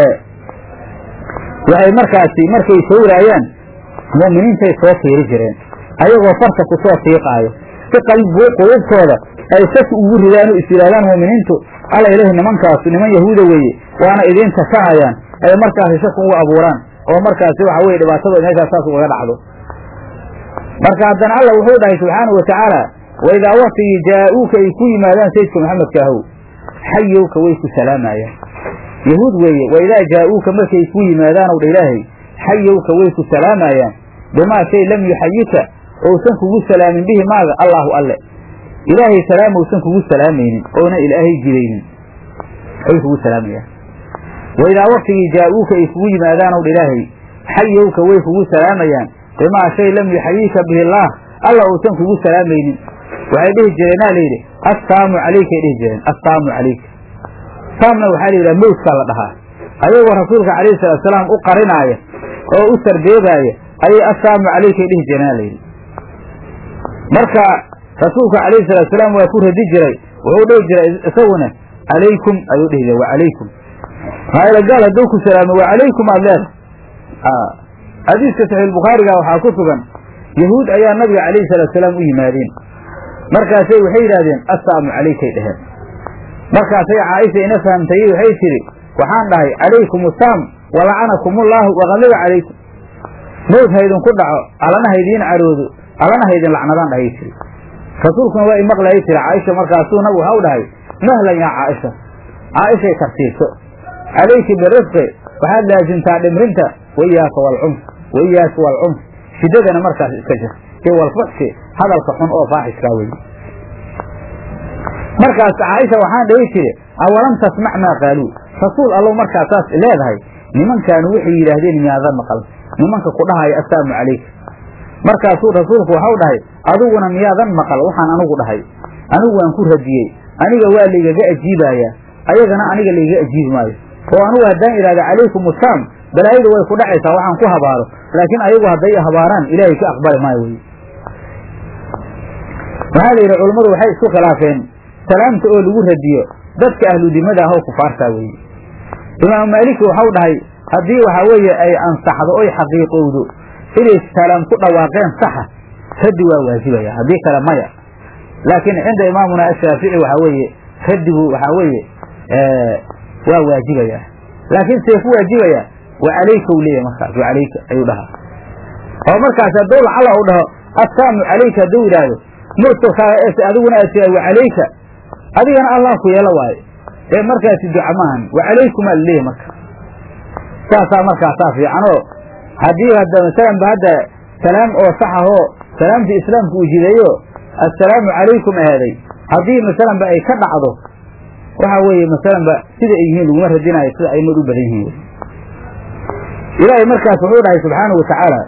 waxay markaasi markay shawraayaan mu'miniintay soo fiiri jireen ayagoo farta ku soo fiiqaayo si qalbuu qulubtooda ay saki ugu ridaan oo is yidhahdaan mu'miniintu alla ilahi nimankaasu niman yahuuda weeye waana idiin takahayaan ay markaasi shaki ugu abuuraan oo markaasi waxa weye dhibaatadooda meeshaas saas ugaga dhacdo marka haddana alla wuxuu dhahay subxaanahu watacaala waidaa waktigii jaa-uuka ay ku yimaadaan sayidka maxamedka ahow xayowka way ku salaamayaan yahuud weeye waidaa jaa-uuka markay ku yimaadaan ow dha ilaahay xayowka way ku salaamayaan bimaa shay lam yuxayika ousan kugu salaamin bihi maaga allaahu alle ilaahay salaam ousan kugu salaamaynin oona ilaahay jidaynin ay kugu salaamayaan waidaa waktigii jaa-uuka ay kugu yimaadaan ow dha ilaahay xayowka way kugu salaamayaan bimaa shay lam yuxayika bihi allaah alla uusan kugu salaamaynin waxay dhihi jireenaa layidhi assaamu calaykay dhihi jireen assaamu calayka saamna waxaa la yidhaha mawdkaa la dhahaa ayagoo rasuulka calayhi salaatusalaam u qarinaaya oo u sarbeebaaya ayay assaamu calaykay dhihi jireenaa layidhi marka rasuulka calayhi salaatusalaam waa ku radi jiray wuxuu dhihi jiray isaguna calaykum ayuu dhihi jiray wa calaykum maayla gaal hadduu ku salaamo wa calaykum aad leedahay xadiiska saxiixulbukhaariga waxaa ku sugan yahuud ayaa nabiga calayhi salaatusalaam u yimaadeen markaasay waxay yidhahdeen assaamu calaykay dheheen markaasay caaisha ina fahamtayey waxay tidhi waxaan dhahay calaykum assaam walacanakumullahu waqadiba calaykum mawd haydinku dhaco allana haydiin caroodo allana haydin lacnadaan dhahay tiri rasuulkuna waa imaqlayay tiri caaisha markaasuu nabigu waxa u dhahay mahlan yaa caaisha caaishay tartiibso calayki birifqi waxaad laasimtaa dhimrinta waiyaaka waalcunf waiyaaka waalcunf shiddadana markaas iska jir iyo walfuxshi hadalka xun oo faaxiskaa weye markaas caaisha waxaan dhahi jiri awalam tasmac maa qaaluu rasuul allow markaas saas leedahay nimankaanu waxay yidhaahdeen miyaadan maqal nimanka ku dhahaya assaamu calayka markaasuu rasuulku waxau dhahay adiguna miyaadan maqal waxaan anigu dhahay anigu waan ku radiyey aniga waa laygaga ajiibayaa ayagana aniga laygaga ajiibi maayo oo anugu haddaan idhahda calaykum assaam balaayadu way ku dhacaysaa waxaan ku habaaro laakiin ayagu hadday habaaraan ilaahay ka aqbali maayo wey waxaa la yidhi culummadu waxay isku khilaafeen salaamta oo lagu radiyo dadka ahludimada ah oo kufaartaa weeye imaamu maaliki waxau dhahay haddii waxaa weeye ay ansaxdo oy xaqiiqowdo inay salaam ku dhawaaqeen saxa raddi waa waajibaya haddii kale maya laakiin cinda imaamuna ashaafici waxaa weeye raddigu waxaa weeye waa waajibaya laakiin see ku waajibaya wa calayka u leeyahy markaas wa calayka ayuu dhahaa oo markaas hadduu lacala u dhaho assaamu calayka hadduu yidhaahdo mursalkaaga es adiguna aad tiraa wa calayka adigana allah ku yeelo waayo ee markaasi duca maahan wa calaykumaa laleeyahy marka saasaa markaasaa fiicanoo haddii hadda masalanba hadda salaam oo sax ahoo salaamtii islaamku uu jideeyo assalaamu calaykum ahaaday haddii masalanba ay ka dhacdo waxaa weeye masalanba sida ay yihiin laguma radinayo sida aimad u badan yihiin ilaahay markaas wuxuu dhahay subxaanahu watacaala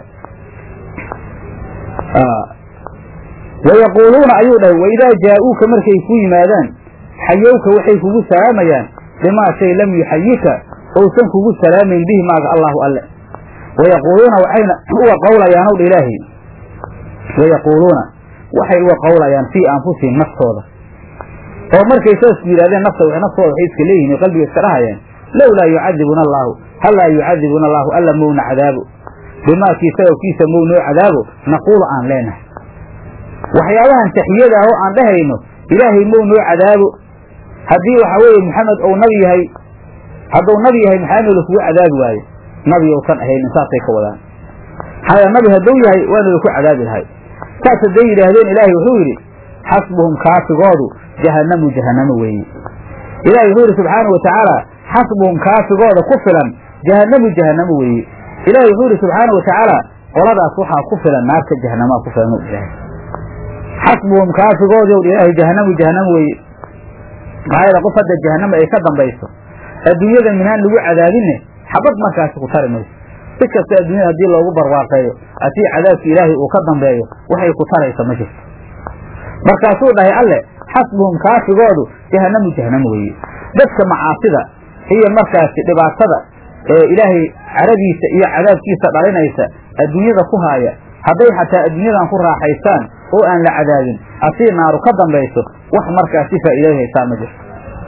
wayaquuluuna ayuu dhahay waidaa jaa-uuka markay ku yimaadaan xayowka waxay kugu salaamayaan bimaa shay lam yuxayika ousan kugu salaamayn bihi maaga allahu alle wayaquuluuna waxayna uga qowlayaanow dha ilaahay wayaquuluuna waxay uga qowlayaan fii anfusihim naftooda oo markay saas ku yidhahdeen nafta naftooda waxay iska leeyihin oo qalbiga iska dhahayaan lowlaa yucadibuna allaahu hallaa yucadibuna allaahu alla mowna cadaabo bimaakii sababkiisa mow noo cadaabo naquulu aan leenahay waxyaabahan taxiyada ah oo aan dhahayno ilaahay mow noo cadaabo haddii waxa weeye maxamed ou nabi yahay hadduu nabi yahay maxaa lakugu cadaabi waayo nabi ousan ahaynin saasay ka wadaan haya nabi hadduu yahay waana laku cadaabi lahay saas hadday yidhaahdeen ilaahay wuxuu yidhi xasbuhum kaafigoodu jahannamu jahannamo weeye ilahay wuxuu yidhi subxaanau watacaala xasbuhum kaafigooda ku filan jahannamu jahannamo weeye ilahay wuxuu yidhi subxaanau watacaala qoladaas waxaa ku filan naarta jahannamaa ku filan ilahay xasbuhum kaafigoodi ilaahay jahannamu jahannamo weeye maxaa yeele qof hadda jahannama ay ka dambayso adduunyada minaan lagu cadaabinne xabad markaasi ku tari mayso si kasta adduunyada haddii loogu barwaaqeeyo haddii cadaabka ilaahay uu ka dambeeyo waxay ku taraysa ma jirto markaasuu dhahay alle xasbuhum kaafigoodu jahannamu jahannamo weeye dadka macaasida iyo markaasi dhibaatada ee ilaahay caradiisa iyo cadaabkiisa dhalinaysa adduunyada ku haaya hadday xataa adduunyadan ku raaxaystaan oo aan la cadaabin asii naaru ka dambayso wax markaasi faa'iiday haysaa ma jirto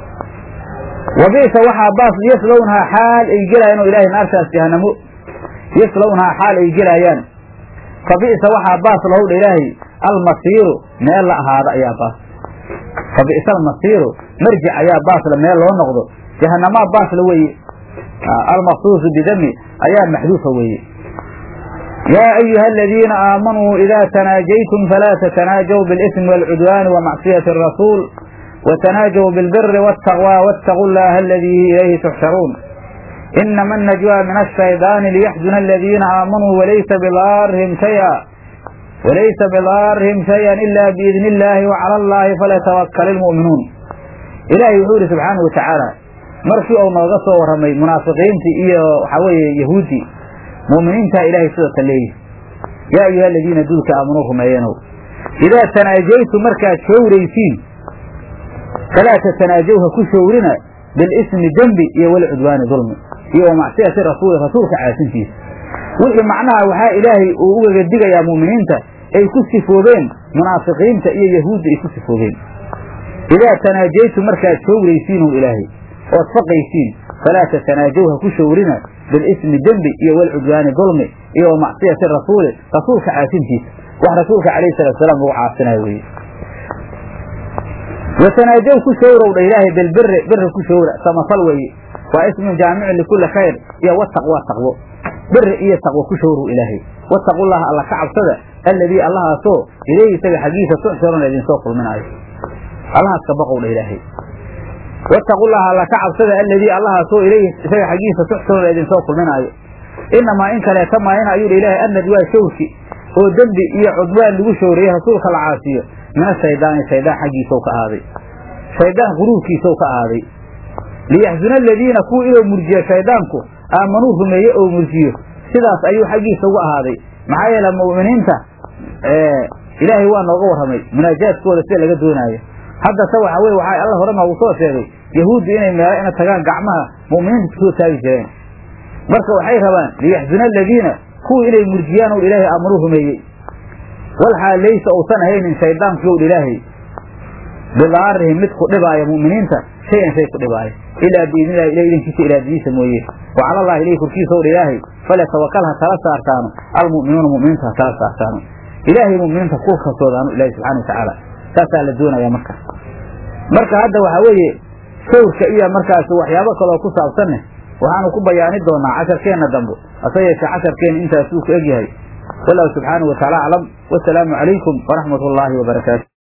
wabi'sa waxaa baas yaslownahaa xaal ay gelaayaan oo ilaahay naartaas jahanamo yaslownahaa xaal ay gelaayaan fa bi'sa waxaa baas lahowdha ilaahay almasiiru meel la ahaado ayaa baas fa bi'sa almasiiru marjic ayaa baasla meel loo noqdo jahanamaa baasla weeye almaqsuusu bidami ayaa maxduufa weeye yaa ayuha aladiina aamanuu idaa tanaajaytum falaa tatanaajaw biاlismi wاlcudwaani wamacsiyati arasuul وتناجوا بالبر والتقوى واتقوا الله الذي إليه تحشرون إنما النجوى من الشيطان ليحزن الذين آمنوا وليس بضارهم شيئا وليس بضارهم شيئا إلا بإذن الله وعلى الله فليتوكل المؤمنون إلهي يقول سبحانه وتعالى markii uu nooga soo warramay munaafiqiintii iyo waxaa weeye yahuuddii mu'miniintaa ilaahay sidata leeyihi yaa ayuha aladiina duulka aamanuu rumeeyanow idaa tanaajaytu markaad showraysiin falaa tatanaajawha ku showrina bilismi dembi iyo walcudwaani dulmi iyo wa macsiyati rasuuli rasuulka caasintiisa wixii macnaha waxaa ilaahay uu ugaga digayaa mu'miniinta ay ku sifoobeen munaafiqiinta iyo yahuudda ay ku sifoobeen idaa tanaajaytu markaad showraysiinu ilaahay ood faqaysiin falaa tatanaajawha ku showrina bilismi dembi iyo walcudwaani dulmi iyo wa macsiyati rasuuli rasuulka caasintiisa wax rasuulka calayhi salatu salaam lagu caasinayo weye watanaajaw ku showrowdha ilaahay bilbiri biri ku showra samafal weeye waa ismun jaamicun likulli khayr iyo wataqwa taqwo biri iyo taqwo ku showrow ilaahay wattaqullaha alla ka cabsada alladii allahaasoo ilayhi isaga xaggiisa tuxsharuna idinsoo kulminaayo allahaas ka baqowdha ilaahay wattaqullaha alla ka cabsada alladii allahaasoo ilayhi isaga xaggiisa tuxsharuna idinsoo kulminaayo inamaa in kaleeta maayana ayuu dha ilaahay annad waa showrki oo dembi iyo cudwaan lagu showreeye rasuulka la caasiyo min ashaydaani shaydaan xaggiisau ka ahaaday shaydaan quruurkiisau ka ahaaday liyaxzuna aladiina kuwa inuu murjiyo shaydaanku aamanuu rumeeye oo murjiyo sidaas ayuu xaggiisa uga ahaaday maxaa yeele mu'miniinta ilaahay waa nooga warramay munaajaadkooda sida laga doonaayo hadda ta waxa weye waxaa alla hore noogu soo sheegay yahuuddu inay meelo ina tagaan gacmaha mu'miniinta kusoo taagi jireen marka waxay rabaan liyaxzuna aladiina kuwa inay murjiyaan ow ilaahay aamanuu rumeeyey walxaal laysa uusan ahaynin shaydaanku yow ilaahay bidaarihim mid ku dhibaaya mu'miniinta shay-an shay ku dhibaaya ilaa biidnillahi ilah idankiisa ilaadadiisa mooye wa cala allahi ilayhi korkiisa ow ilaahay falyatawakal ha tala saartaano almu'minuuna mu'miniinta ha tala saartaano ilaahay mu'miniinta ku kalsoodaano ilahi subxana watacaala saasaa la doonaya marka marka hadda waxaa weeye shawrka iyo markaas waxyaabo kaloo ku saabsanne waxaanu ku bayaani doonaa casharkeenna dambe hase yeeshee casharkeenna intaasuu ku egyahay wallahu subxaanahu wataala aclam wasalaamu calaykum waraxmat ullaahi wabarakaatu